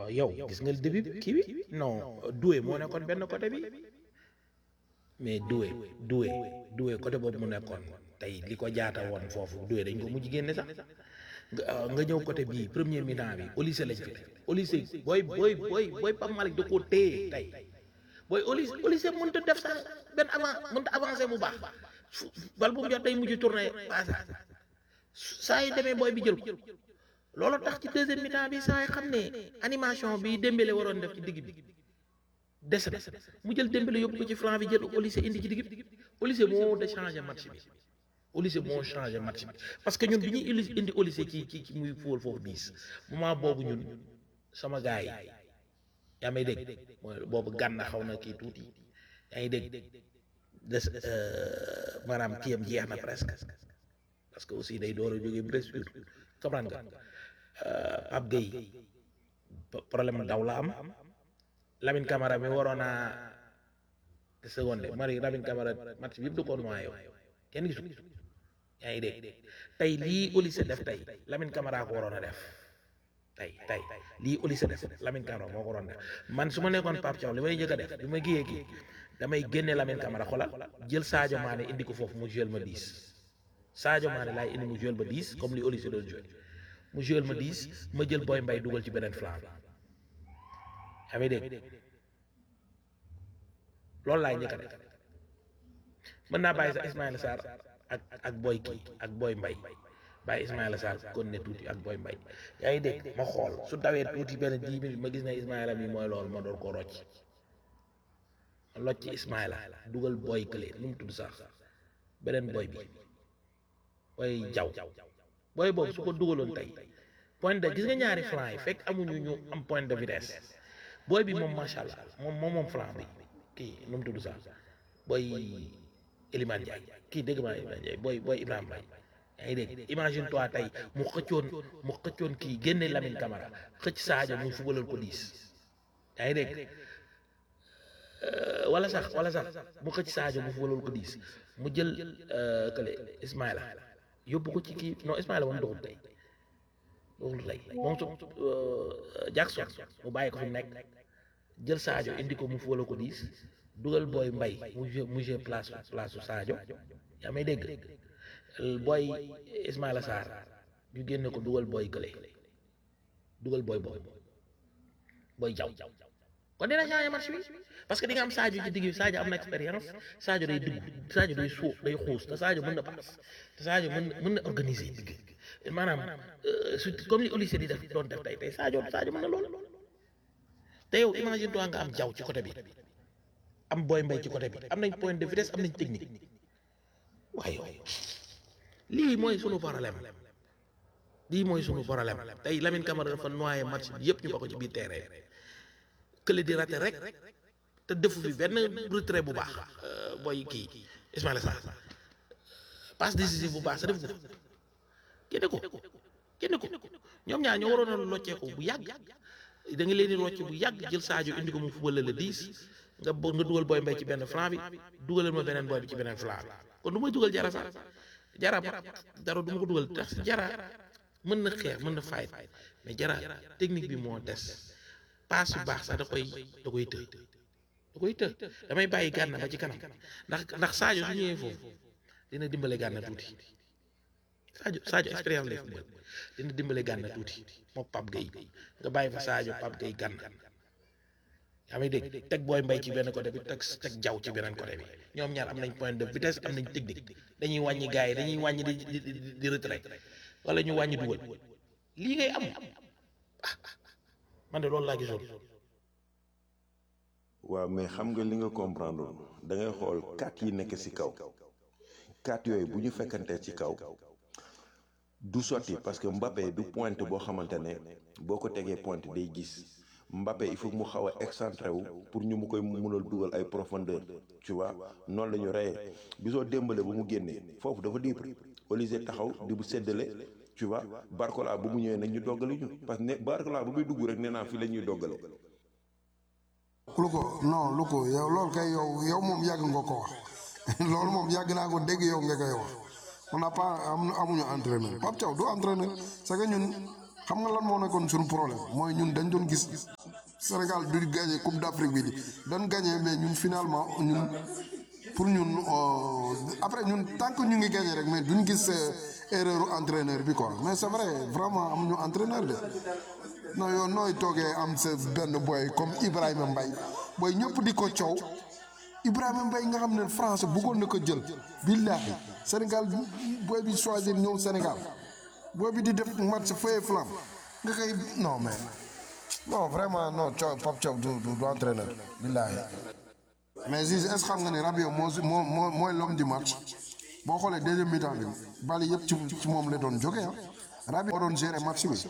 waaw yow gis nga début bi kii bi non Doué moo nekkoon benn côté bi mais Doué Doué Doué côté boobu mu nekkoon tey li ko jaata woon foofu Doué dañ ko mujj génne sax nga nga ñëw côté bii premier mi-temps bi Olise lañ fi def Olise booy booy booy booy Pape Malick da koo téye tey booy Olise Olise mënut a def sax benn avant mënut a avancé bu baax bal bu mu jot day mujj tourné passage saa yi demee booy bi jël ko loolu tax ci deuxième mi-temps bi saa yi xam ne animation bi Dembélé waroon def ci digg bi des na mu jël Dembélé yóbbu ko ci flanc bi jël Olise indi ci digg bi Olise moo de changé match bi Olise moo changé match bi parce que ñun bi ñuy indi Olise ci ci ci muy fóol foofu biis moment boobu ñun sama gars yi yaa may dégg mooy boobu gànna xaw na kii tuuti yaa ngi dégg des maanaam kiyam jeex na presque parce que aussi day door a jógee blessure comprendre nga Pape Gueye problème daw la am Lamine Camara mi waroon a seconde mari Lamine Camara match bi yëpp da ko noyé kenn gisu yaa ngi dégg tey lii Olise def tey Lamine Camara ko waroon a def tey tey lii Olise def Lamine Camara moo ko waroon def man su ma nekkoon Pape Thiaw li may njëkk a def bi ma giyee kii damay génne Lamine Camara xoolal jël Sadio Mané indi ko foofu mu jël ma 10 Sadio Mané laay indi mu jël ma 10 comme li Olise doon joué mu jël ma 10 ma jël Boy Mbaye dugal ci beneen flanc bi yaa ngi dégg loolu laay njëkk a def mën naa bàyyi sax Ismaïla Sarr ak ak Boy kii ak Boy Mbaye bàyyi Ismaïla Sarr kon ne tuuti ak Boy Mbaye yaa ngi dégg ma xool su dawee tuuti benn 10 minutes ma gis ne Ismaïla mi mooy loolu ma door ko rocc ma locc ci Ismaïla dugal Boy kële nu mu tudd sax beneen Boy bi Boy jaw Boy boobu su ko dugaloon tey point de gis nga ñaari flanc yi fekk amuñu ñu am point de vitesse Boy bi moom macha allah moom moom moom flanc bi kii nu mu tudd sax Boy Elimane Ndiaye kii dégg maa Elimane Ndiaye Boy Boy Ibrahima Mbaye yaa ngi dégg imagine toi tey mu xëccoon mu xëccoon kii génne Lamine Camara xëcc Sadio mu fubalal ko diis yaa ngi dégg wala sax wala sax mu xëcc Sadio mu fubalal ko diis mu jël kële Ismaïla yóbbu ko ci kii non Ismaïla moom doxul tey doxul tey moom su Jackson mu bàyyi ko fi mu nekk jël Sadio indi ko mu fubalal ko diis dugal booy mbay mu jë mu jë place place su Sadio yaa may dégg booy Ismaïla Sarr ñu génne ko dugal booy kële dugal booy booy booy jaw kon dina changer match bi parce que di nga am Sadio ci digg bi Sadio am na expérience Sadio day dugg Sadio day suuf day xuus te Sadio mën na paas te Sadio mën mën na organiser digg maanaam su comme li Olise di def doon def tey tey Sadio Sadio mën na loolu te yow imagine toi nga am jaw ci côté bi am booy mbay ci côté bi am nañ point de vitesse am nañ technique waaye lii mooy sunu problème lii mooy sunu problème tey Lamine Camara dafa noyé match bi yëpp ñu ba ko ci biir terrain kële di raté rek te defu fi benn retrait bu baax booy kii Ismaïla Sarr passe décisive bu baax sa def ko génne ko génne ko ñoom ñaar ñoo waroon a locceeku bu yàgg da nga leen di rocce bu yàgg jël Sadio indi ko mu fubal la 10 nga bo nga dugal booy mbay ci benn flanc bi dugalal ma beneen booy bi ci beneen flanc bi kon du may dugal jara sax jara dara du ma ko dugal tax jara mën na xeex mën na fayit mais jara technique bi moo des paas yu baax sax da koy da koy të da koy të damay bàyyi gànna ba ci kanam ndax ndax Sadio su ñëwee foofu dina dimbale gànna tuuti Sadio Sadio expérience lay football dina dimbale gànna tuuti moom Pape Gueye nga bàyyi fa Sadio Pape Gueye gànna yaa may dégg teg booy mbay ci benn côté bi teg teg jaw ci beneen côté bi ñoom ñaar am nañ point de vitesse am nañ technique dañuy wàññi gars yi dañuy wàññi di di di retrait wala ñu wàññi dugal lii ngay am ah man de loolu laa gisoon. waaw mais xam nga li nga comprendre da ngay xool quatre yi nekk ci kaw quatre yooyu bu ñu fekkantee ci kaw du sotti parce que Mbappé du pointe boo xamante ne boo ko tegee pointe day gis. Mbappé il faut mu xaw a excentré wu pour ñu mu koy mënal dugal ay profondeur tu vois noonu la ñu reyee bisoo démbale bu mu génnee foofu dafa libre Olise taxaw di bu séddale tu vois Barcola bu mu ñëwee nag ñu doggali ñu parce que ne Barcola bu muy dugg rek nee naa fii la ñuy doggale. lu ko non lu ko yow loolu kay yow yow moom yàgg nga ko wax loolu moom yàgg naa ko dégg yow nga koy wax on n'a pas amuñu entraîneur Pape Thiaw du entraîneur c'est que ñun. xam nga lan moo nekkoon suñu problème mooy ñun dañ doon gis Sénégal du gagné coupe d'Afrique bi di doon gagné mais ñun finalement ñun pour ñun euh, après ñun tant que ñu ngi gagné rek mais duñ gis euh, erreur entraîneur bi quoi mais c'est vrai vraiment amuñu entraîneur de non yow nooy toogee am sa benn boy comme Ibrahima Mbaye booy ñëpp di ko coow Ibrahima Mbaye nga xam ne France bëggoon na ko jël billahi Sénégal booy bi choisir ñëw Sénégal booy bi di def match feuille flamme nga koy non mais non vraiment non Thiaw Pape Thiaw du du du entraîneur billahi mais Ziz est-ce que xam nga ne Rabiot moo moo moo mooy l'homme du match boo xoolee deuxième mi-temps bi bali yëpp ci ci moom la doon jógee ah Rabiot moo doon gérer match bi.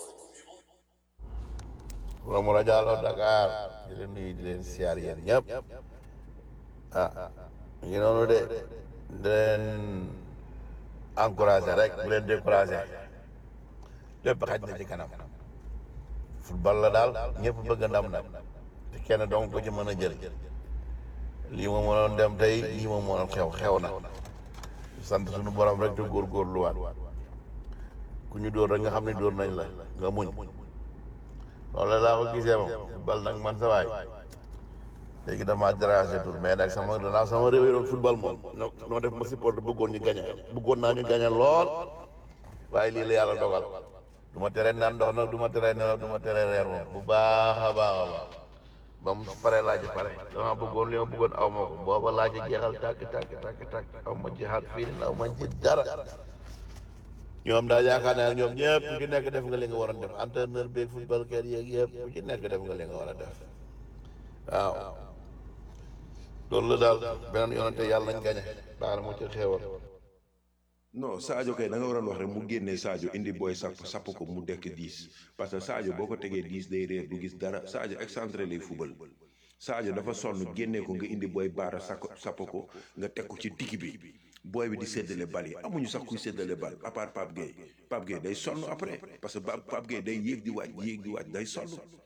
Romo la Diallo Dakar di leen nuyu di leen siyaar yéen ñëpp ah ñu noonu de di leen encouragé rek bu leen découragé lépp xaj na ci kanam football la daal ñëpp bëgg ndam nag te kenn dong ko ci mën a jël lii ma mënoon dem tey lii ma mënoon xew xew na sant suñu borom rek te góorgóorluwaat ku ñu dóor rek nga xam ne dóor nañ la nga muñ loolu laa ko gisee moom bal nag man sa waay léegi dama dérangé tur mais nag sama danaa sama réew yi doon football moom noo noo def ma support bëggoon ñu gañe bëggoon naa ñu gañe lool waaye lii la yàlla dogal du ma tere naan ndox nag du ma tere nelaw du ma tere reer moom bu baax a baax a baax ba mu pare laaj pare dama bëggoon li ma bëggoon aw ma ko booba laaj jeexal tàkk tàkk tàkk tàkk aw ma jeexal fii ni aw ma ci dara ñoom daal yaakaar naa ne ñoom ñëpp ku ci nekk def nga li nga waroon def entraîneur beeg football kër yeeg yëpp ku ci nekk def nga li nga war a def waaw loolu la daal beneen yoonante yàlla nañ gañe baax na mu ci xeewal non Sadio kay da nga waroon wax rek mu génnee Sadio indi booy sapp sapp ko mu dekk 10 parce que Sadio boo ko tegee 10 day réer du gis dara Sadio excentré lay fubal Sadio dafa sonn génnee ko nga indi booy baara sakk sapp ko nga teg ko ci digg bi booy bi di séddale bal yi amuñu sax kuy séddale bal à part Pape Gueye Pape Gueye day sonn après parce que Pape Pape Gueye day yéeg di wàcc yéeg di wàcc day sonn.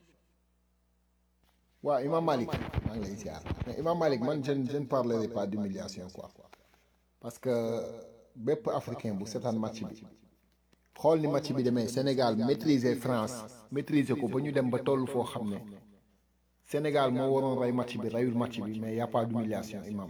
waaw Imam Malik maa ngi lay ziar mais Imam Malik man je ne je ne parlerai pas d'humiliation quoi parce que bépp africain bu seetaan match bi xool ni match bi demee Sénégal maîtriser France maîtriser ko ba ñu dem ba toll foo xam ne Sénégal moo waroon rey match bi reyul match bi mais y a pas d'humiliation Imam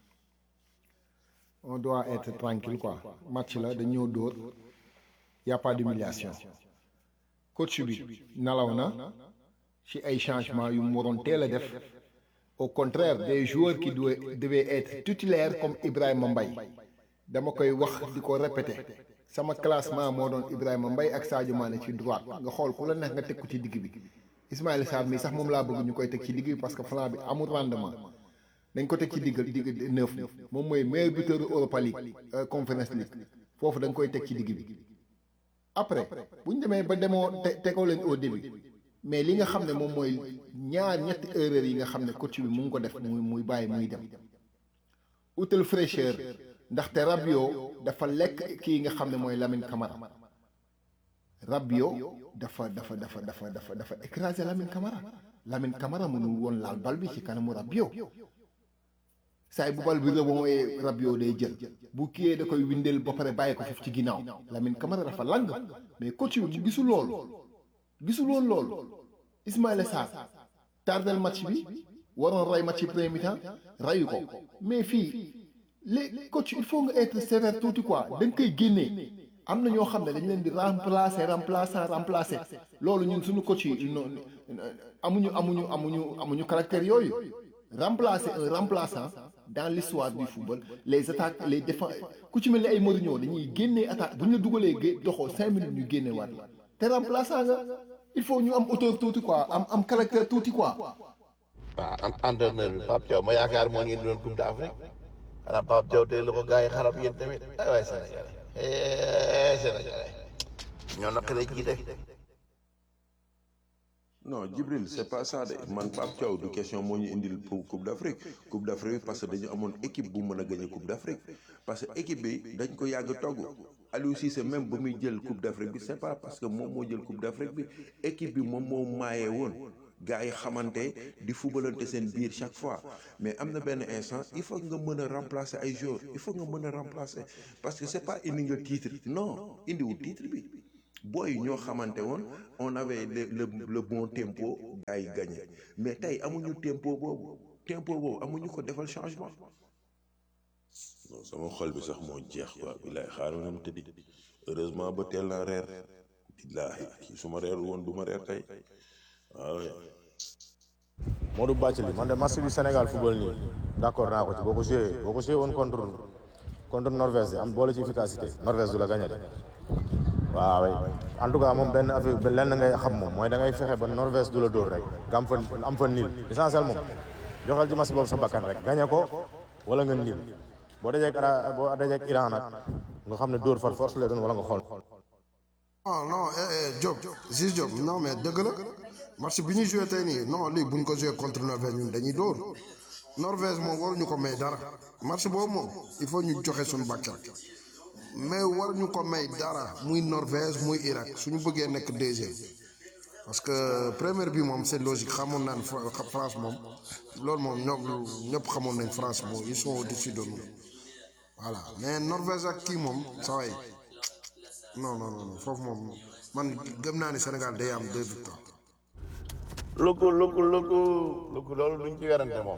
on doit être tranquille quoi match la dañ ñëw dóor y a pas d'humiliation coach bi nalaw na ci ay changements yu mu waroon teel a def au contraire des joueurs qui devaient devaient être titulaires comme Ibrahima Mbaye dama koy wax di ko répéter sama classement moo doon Ibrahima Mbaye ak Sadio Mané ci droite nga xool ku la neex nga teg ko ci digg bi Ismaïla Sarr mi sax moom laa bëgg ñu koy teg ci digg bi parce que flanc bi amul rendement dañ ko teg ci diggal digg neuf bi moom mooy meilleur buteur Europa League Conference League foofu da nga koy teg ci digg bi après bu ñu demee ba demoo te tegoo leen au début mais li nga xam ne moom mooy ñaar ñetti erreurs yi nga xam ne coach bi mu ngi ko def muy muy bàyyi muy dem utal fraîcheur ndaxte Rabiot dafa lekk kii nga xam ne mooy Lamine Camara Rabiot dafa dafa dafa dafa dafa dafa écraser Lamine Camara Lamine Camara mënul woon laal bal bi ci kanamu Rabiot saay bu bal bi rebondee Rabiot day jël bu kiyee da koy windeel ba pare bàyyi ko foofu ci ginnaaw Lamine Camara dafa lang mais coach bi mu gisul loolu gisul woon loolu Ismaïla Sarr tardel match bi waroon rey match bi premier mi-temps reyu ko mais fii les coach il faut nga être sévère tuuti quoi da nga koy génnee am na ñoo xam ne dañ leen di remplacer remplaçant remplacer loolu ñun suñu coach yi non amuñu amuñu amuñu amuñu caractère yooyu remplacer un remplaçant dans l'histoire du football les attaques les défenses ku ci mel ni ay Mourinho dañuy génnee attaque bu ñu la dugalee gé doxoo cinq minutes ñu génne waat la te remplaçant nga il faut ñu am auteur tuuti quoi am am caractère tuuti quoi. waaw entraîneur bi Pape Thiaw ma yaakaar moo ngi doon Coupe d'Afrique xanaa Pape Thiaw tey la ko gars yi xarab yéen tamit ay waay Sénégalais eh Sénégalais ñoo naqaree jiite. non Djibril c'est pas ça de man Pape Thiaw du question moo ñu indil pour Coupe d'Afrique Coupe d'Afrique parce que dañu amoon équipe bu mën a gagner Coupe d'Afrique parce que équipe bi dañ ko yàgg togg Aliou Cissé même ba muy jël Coupe d'Afrique bi c'est pas parce que moom moo jël Coupe d'Afrique bi équipe bi moom moo maayee woon gars yi xamante di fubalante seen biir chaque fois mais am na benn instant il faut nga mën a remplacer ay joueurs il faut nga mën a remplacer parce que c'est pas indi nga titre non indiwul titre bi booy ñoo xamante woon on avait le le le bon tempo gars yi gagné mais tey amuñu tempo boobu tempo boobu amuñu ko defal changement non sama xol bi sax moo jeex quoi billaay xaaral ma dem tëddi heureusement ba teel naa reer billaahi kii su ma reer woon du ma reer tey waaw Modou Bathily man de match bi Sénégal football nii d'accord naa ko ci boo ko joué boo ko joué woon contre contre Norvège de am boole ci efficacité Norvège du la gagné de waaw en tout cas moom benn affaire ba lenn ngay xam moom mooy da ngay fexe ba Norvège du la dóor rek nga am fa am fa niil essentiel moom joxal ci match boobu sa bakkan rek gagné ko wala nga niil boo dajeeg ara boo dajeeg Iran nag nga xam ne dóor far force lay doon wala nga xool. non non eh eh Diop Ziz Diop non mais dëgg la match bi ñu joué tey nii non lii bu ñu ko joué contre Norvège ñun dañuy dóor Norvège moom waruñu ko may dara match boobu moom il faut ñu joxe suñu bakkan mais waruñu ko may dara muy Norvège muy Irak suñu bëggee nekk deuxième parce que première bi moom c'est logique xamoon naan Fra- France moom loolu moom ñoom ñëpp xamoon nañ France moom ils sont au-dessus de nous voilà mais Norvège ak kii moom saa waay non non non foofu moom man gëm naa ni Sénégal day am deux victoires. lukku lukku lukku lukku loolu duñ ci werante moom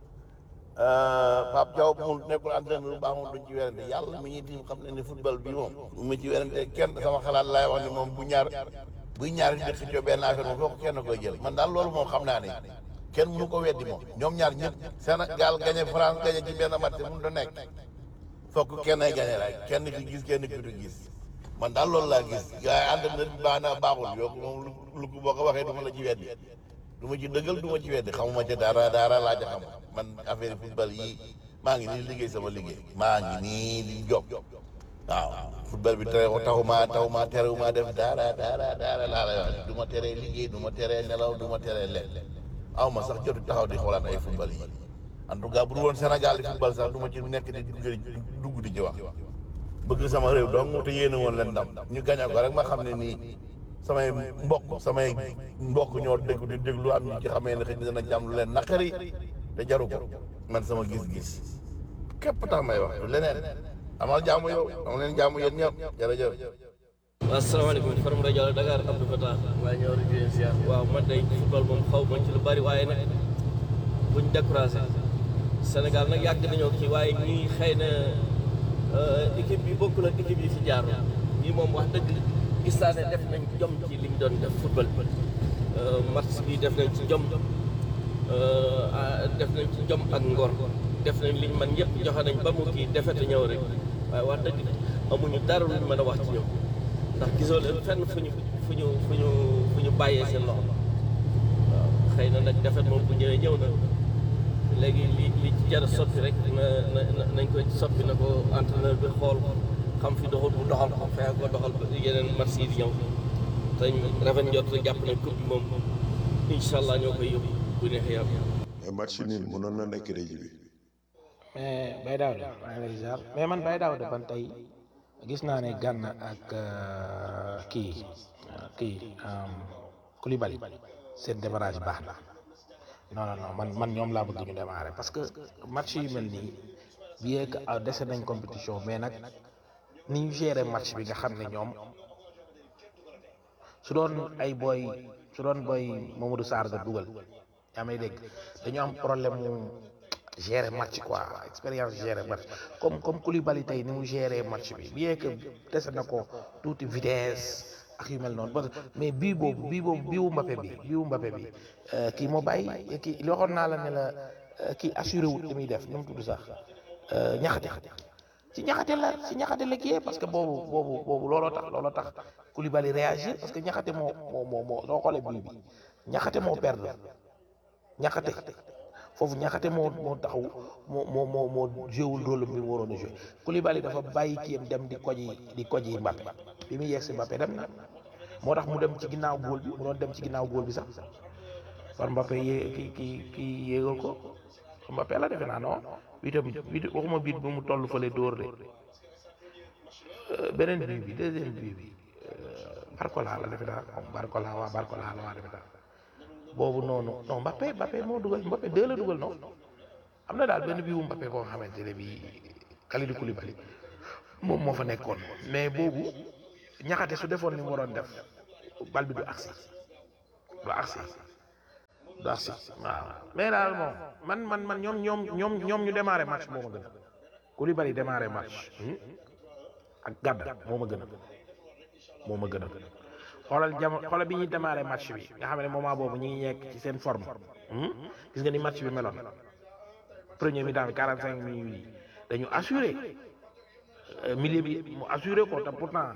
Pape Diaw mu nekkul entraîneur lu baax moom duñ ci werante yàlla mi ñuy tim xam ne ni football bi moom mu ma ci werante kenn sama xalaat laay wax ni moom bu ñaar buy ñaar di xëccoo benn affaire moom foofu kenn koy jël man daal loolu moom xam naa ne kenn mënu ko weddi moom ñoom ñaar ñëpp Sénégal gagné France gagné ci benn match mënut a nekk fokk kenn ay gagné rek kenn ki gis kenn ki du gis man daal loolu laa gis gars yi entraîneur bi baax na baaxul yokku moom lu ko boo ko waxee du ma la ci weddi du ma ci dëggal du ma ci weddi xamuma ca dara dara laa ca xam man affaire football yi maa ngi nii liggéey sama liggéey maa ngi nii di job waaw football bi tere taxuma taxuma terewuma def dara dara dara laa lay wax du ma teree liggéey du ma teree nelaw du ma teree lekk aw ma sax jotu taxaw di xoolaat ay football yi en tout cas bu dul woon Sénégal di football sax du ma ci nekk di dugg dugg di ci wax bëgg sama réew donc te yéene woon leen ndam ñu gañe ko rek ma xam ne nii samay mbokk samay mbokk ñoo dégg di déglu am ñu ci xamee ne xëy na dana jàmm lu leen naqari te jaru ko man sama gis-gis képp tax may wax du leneen amal jaamu yow dama leen jaamu yéen ñëpp jërëjëf. waaw asalaamaaleykum Faram rajo Dakar Abdou Fatah waaye ñëw di leen ziar waaw man day football moom xaw ma ci lu bari waaye nag buñ découragé Sénégal nag yàgg nañoo kii waaye ñii xëy na équipe bi bokkul ak équipe yi fi jaar ñii moom wax dëgg gis naa ne def nañ jom ci liñ doon def football match bi def nañ ci jom def nañ ci jom ak ngor def nañ liñ man yëpp joxe nañ ba mu kii defete ñëw rek waaye wax dëgg amuñu dara luñ mën a wax ci ñoom ndax gisoo leen fenn fu ñu fu ñu fu ñu fu ñu bàyyee seen loxo waaw xëy na nag defet moom bu ñëwee ñëw na léegi li li ci jar a soppi rek na na nañ ko soppi na ko entraîneur bi xool xam fi doxul bu doxal ko fexe ko doxal ba yeneen match yi di ñëw te rafet njot rek jàpp nañ coupe bi moom incha allah ñoo koy yóbbu bu neexee yàlla. mais match nul mënoon na nekk réji bi mais Baye Daouda maa ngi lay ziar mais man Baye Daouda ban tey gis naa ne Gana ak kii kii Koulibaly seen démarrage baax na non non non man man ñoom laa bëgg ñu démarrer parce que match yu mel nii bien que dese nañ compétition mais nag ni ñu gérer match bi nga xam ne ñoom su doon ay booy su doon booy Mamadou Sarr nga dugal yaa may dégg dañu am problème mu gérer match quoi expérience gérer match comme comme Koulibaly tey ni mu gérer match bi bien que dese na ko tuuti vitesse ak yu mel noonu parce que mais bii boobu bii boobu biiwu Mbappé bi biiwu Mbappé bi kii moo bàyyi kii li waxoon naa la ne la kii assuré wut li muy def nu mu tudd sax ñaxate ci ñaxate la ci ñaxate la kii parce que boobu boobu boobu looloo tax looloo tax Koulibaly réagir parce que ñaxate moo moo moo moo soo xoolee bii bi ñaxate moo perdre ñaxate foofu ñaxate moo moo taxaw moo moo moo moo joué rôle bi mu waroon a joué Koulibaly dafa bàyyi kiyam dem di koji di koji Mbappé bi muy yegg si Mbappé dem na moo tax mu dem ci ginnaaw góol bi mu doon dem ci ginnaaw góol bi sax par Mbappé yée kii kii kii yéegal ko Mbappé la defe naa non biitam biit waxuma biit bu mu toll fële dóor de beneen bii bi deuxième bii bi Barcola la defe naa moom Barcola waa Barcola la waa defe naa boobu noonu non Mbappé Mbappé moo dugal Mbappé deux la dugal non am na daal benn bii bu Mbappé boo xamante ne bii Kalidou Koulibaly moom moo fa nekkoon mais boobu ñaxate su defoon ni mu waroon def bal bi du agsi du agsi du agsi waaw mais daal moom man man man ñoom ñoom ñoom ñoom ñu démarré match moo ma gën a Koulibaly démarré match ak Gana moo ma gën a moo ma gën a xoolal jamo xoolal bi ñuy démarré match bi nga xam ne moment boobu ñu ngi nekk ci seen forme gis nga ni match bi meloon premier mi-temps bi 45 minutes yi dañu assuré milieu bi mu assuré ko te pourtant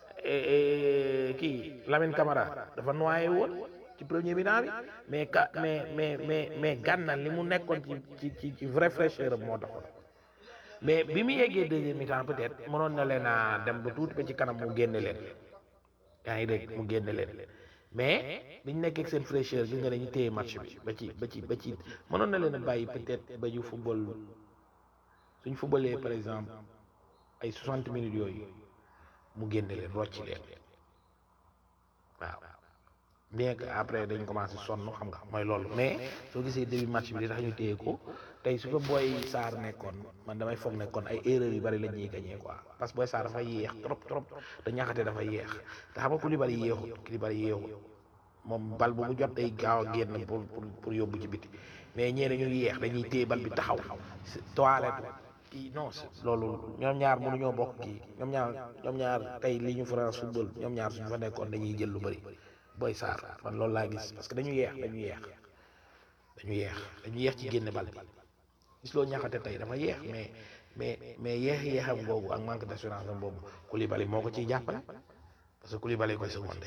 kii Lamine Camara dafa noyé woon ci premier mi-temps bi mais ka mais mais mais mais Gana li mu nekkoon ci ci ci ci vrai fraîcheur moo taxoon mais bi mu yeggee deuxième mi-temps peut-être mënoon na leen a dem ba tuuti ba ci kanam mu génne leen yaa ngi dégg mu génne leen mais biñ nekkee ak seen fraîcheur gis nga ne ñu téye match bi ba ci ba ci ba ci mënoon na leen a bàyyi peut-être ba ñu football suñ footballee par exemple ay 60 minutes yooyu mu génne leen rocci leen waaw bien que après dañ commencé sonn xam nga mooy loolu mais soo gisee début match bi li tax ñu téye ko tey su ko booy Sarr nekkoon man damay foog nekkoon ay erreurs yu bari la ñuy gagné quoi parce que booy Sarr dafa yéex trop trop te ñaxate dafa yéex te xam nga Koulibaly yéexut Koulibaly yéexut moom bal bu mu jot day gaaw a génn pour pour pour yóbbu ci biti mais ñee dañuy yéex dañuy téye bal bi taxaw toilette kii non loolu ñoom ñaar mënuñoo bokk kii ñoom ñaar ñoom ñaar tey li ñu France football ñoom ñaar suñu fa nekkoon dañuy jël lu bari booy Sarr man loolu laa gis parce que dañu yeex dañu yeex dañu yeex dañu yeex ci génne bal bi gis loo ñaxate tey dafa yeex mais mais mais yeex yeexam boobu ak manque d'assurance am boobu Koulibaly moo ko ciy jàppale parce que Koulibaly koy secondé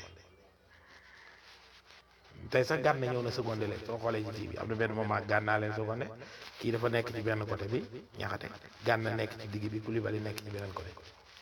tey sax Gana ñëw na secondé leen soo xoolee ci kii bi am na benn moment Gana leen secondé kii dafa nekk ci benn côté bi ñaxate Gana nekk ci digg bi Koulibaly nekk ci beneen côté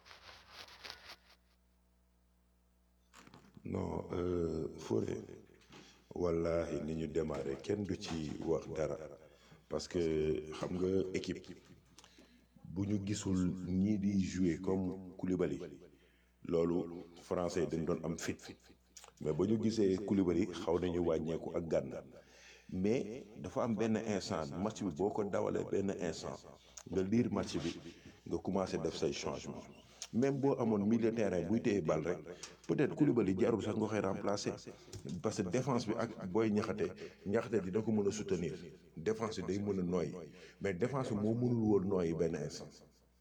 non Fodé wallahi ni ñu démarré kenn du ci wax dara parce que xam nga équipe bu ñu gisul ñii di jouer comme Koulibaly loolu français dañ doon am fit mais ba ñu gisee Koulibaly xaw nañu wàññeeku ak Gana mais dafa am benn instant match bi boo ko dawalee benn instant nga liir match bi nga commencé def say changement même boo amoon milieu terrain buy téye bal rek peut-être Koulibaly jarul sax nga koy remplacer parce que défense bi ak booy ñaxate ñaxate dina ko mën a soutenir défense bi day mën a nooy mais défense bi moo mënul woon nooyi benn instant.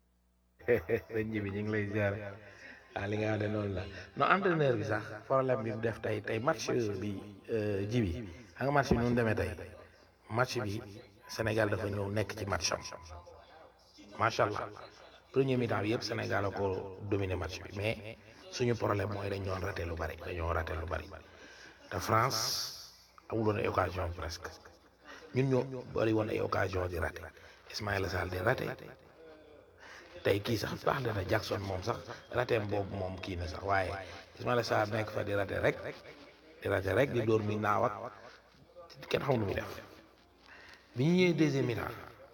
sëñ ji bi ñu ngi lay ziar ah li nga xam ne noonu la non entraîneur bi sax problème bi mu def tey tey match bi ji bi xam nga match bi nu mu demee tey match bi Sénégal dafa ñëw nekk ci match am macha allah. premier mi-temps bi yëpp Sénégal a ko dominé match bi mais suñu problème mooy dañ doon raté lu bari dañoo raté lu bari te France amuloon ay occasion presque ñun ñoo bari woon ay occasion di raté Ismaïla Sarr di raté tey kii sax baax na Jackson moom sax raté boobu moom kii na sax waaye Ismaïla Sarr nekk fa di raté rek di raté rek di dóor mi naaw ak kenn xamul lu muy def bi ñu ñëwee deuxième mi-temps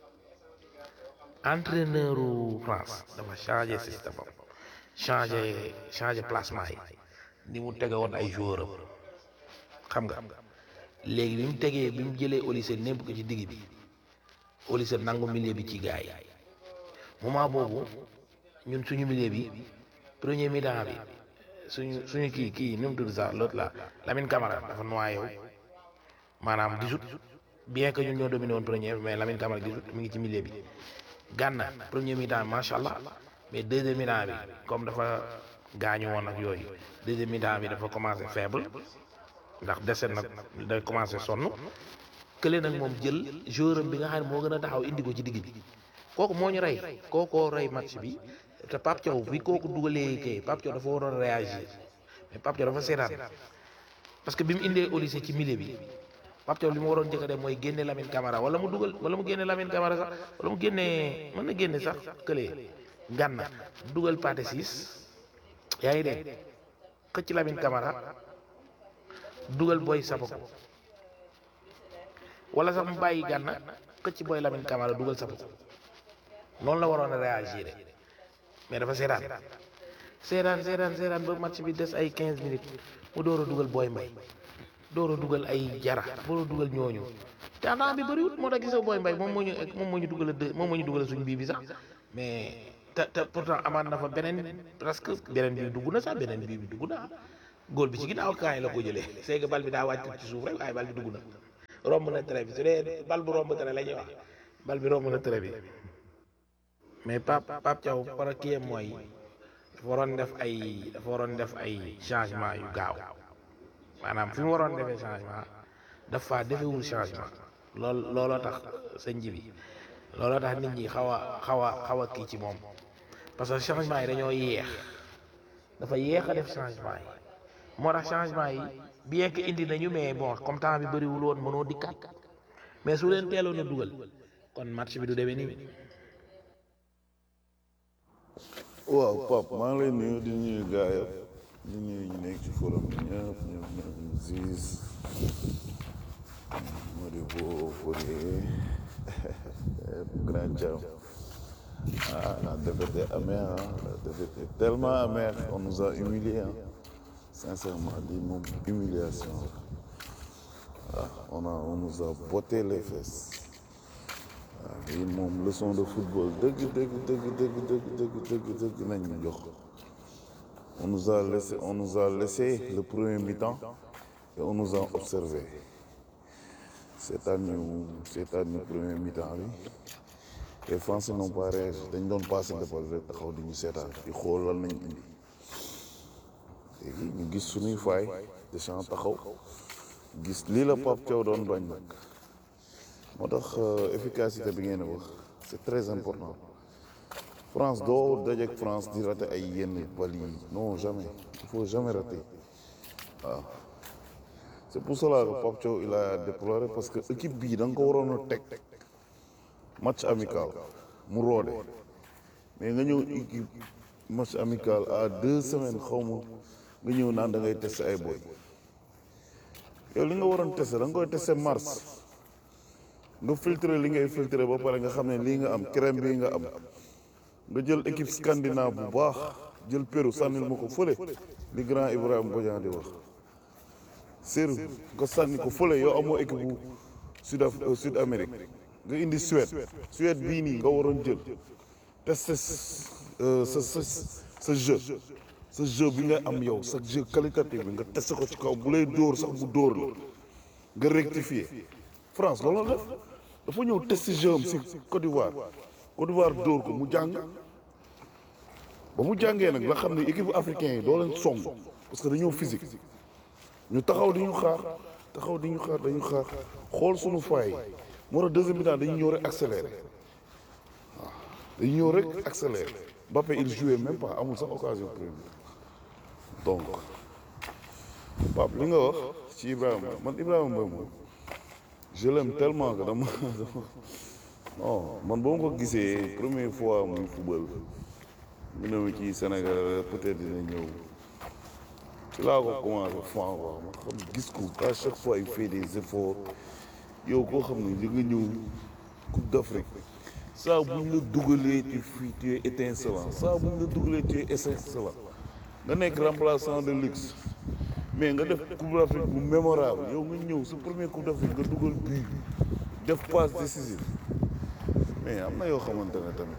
entraîneur u France dafa changé système am changé changé placement yi ni mu tege woon ay joueur am xam nga léegi bi mu tegee bi mu jëlee Olise népp ko ci digg bi Olise nangu milieu bi ci gars yi moment boobu ñun suñu milieu bi premier mi-temps bi suñu suñu kii kii nu mu tudd sax l'autre là Lamine Camara dafa noyé wu maanaam gisut bien que ñun ñoo dominé woon premier mais Lamine Camara gisut mi ngi ci milieu bi. Gana premier mi-temps macha allah mais deuxième mi-temps bi comme dafa gaañu woon ak yooyu deuxième mi-temps bi dafa commencé faible ndax dese nag da commencé sonn kële nag moom jël joueur am bi nga xam ne moo gën a taxaw indi ko ci digg bi kooku moo ñu rey kookoo rey match bi te Pape Thiaw bi kooku dugalee kay Pape Thiaw dafa waroon réagir mais Pape Thiaw dafa seetaan parce que bi mu indee Olise ci milieu bi. Pape Thiaw li mu waroon njëkk a def mooy génne Lamine Camara wala mu dugal wala mu génne Lamine Camara sax wala mu génne mën na génne sax kële Gana dugal Pathé Ciss yaa ngi dégg xëcc Lamine Camara dugal Boy Sapoko wala sax mu bàyyi Gana xëcc Boy Lamine Camara dugal Sapoko noonu la waroon a réagir mais dafa seetaan seetaan seetaan seetaan ba match bi des ay 15 minutes mu door a dugal Boy Mbaye door a dugal ay jara door a dugal ñooñu te temps bi bëriwut moo tax gisoo booy mbay moom moo ñu moom moo ñu dugal a moom moo ñu dugal suñ bii bi sax mais te te pourtant amaat na fa beneen presque beneen bi dugg na sax beneen bii bi dugg na góol bi ci ginnaaw kaay la ko jëlee c'est que bal bi daa wàcc ci suuf rek waaye bal bi dugg na romb na trait bi su dee bal bu romb trait la ñuy wax bal bi romb na trait bi mais Pape Pape Thiaw par kii mooy dafa waroon def ay dafa waroon def ay changement yu gaaw maanaam fi mu waroon defee changement dafa defewul changement lool looloo tax sëñ ji bi looloo tax nit ñi xaw a xaw a xaw a kii ci moom parce que changement yi dañoo yéex dafa yéex a def changement yi moo tax changement yi bien que indi nañu mais bon comme temps bi bëriwul woon mënoo dikkaat mais su leen teeloon a dugal kon match bi du demee nii. waaw Pape maa ngi lay nuyu di nuyu gaa yëpp di nuyu ñu nekk ci forum bi ñëpp ñoom ñoom Ziz Modibo Fourier Grand Thiam ah la défaite est amère hein. la défaite est tellement amère on nous a humiliés hein. sincèrement lii moom humiliation la ah on a on nous a botté les fesses waaw lii moom leçon de football dëgg dëgg dëgg dëgg dëgg dëgg dëgg dëgg nañ ñu jox on nous a laissé on nous a laissé le premier mi-temps et on nous a observé seetaan ñu seetaan ñu premier mi-temps bi les Français n'ont pas réagi dañ doon passé l'épaule rek taxaw di ñu seetaan di xool lan nañ indi léegi ñu gis suñuy faay Deschamps taxaw gis lii la Pape Thiaw doon bañ nag moo tax efficacité bi ngeen wax c'est très important France doo dajeek France di rater ay yenn bal yi non jamais il faut jamais rater waaw c'est pour cela que Pape Thiaw il a déploré parce que équipe bii da nga ko waroon a teg match amical mu roode mais nga ñëw équipe match amical à deux semaines xaw ma nga ñëw naan da ngay tester ay boy yow li nga waroon tester da nga koy tester mars nga filtrer li ngay filtrer ba pare nga xam ne lii nga am crème bii nga am nga jël équipe scandinave bu baax jël Pérou sànnil ma ko fële li grand Ibrahima Bodian di wax Seydou nga sànni ko fële yow amoo équipe bu sud af sud Amérique nga indi Suède Suède bii nii nga waroon jël tester sa sa sa jeu sa jeu bi nga am yow sa jeu qualitatif bi nga tester ko ci kaw bu lay dóor sax mu dóor la nga rectifier France loolu la def dafa ñëw tester jeu am si Côte d'Ivoire Côte d'Ivoire dóor ko mu jàng ba mu jàngee nag la xam ne équipe africain yi doo leen song parce que dañoo physique ñu taxaw di ñu xaar taxaw di ñu xaar dañu xaar xool suñu faay moo tax deuxième mi-temps dañu ñëw rek accéléré waaw dañu ñëw rek accéléré Mbappé il jouait même pas amul sax occasion première donc Pape li nga wax ci Ibrahima man Ibrahima Mbaye moom je l'aime tellement que dama non man boo ma ko gisee première fois muy football mu ne ma ci Sénégal peut-être dina ñëw ci laa ko commencé fan quoi ma xam gis ko à chaque fois il fait des efforts yow koo xam ne li nga ñëw Coupe d'Afrique saa bu ñu la dugalee tu fii tu es étincelant saa bu ñu la dugalee tu es étincelant nga nekk remplaçant de luxe mais nga def Coupe d'Afrique bu mémorable yow nga ñëw sa premier Coupe d'Afrique nga dugal bii def passe décisive mais am na yoo xamante ne tamit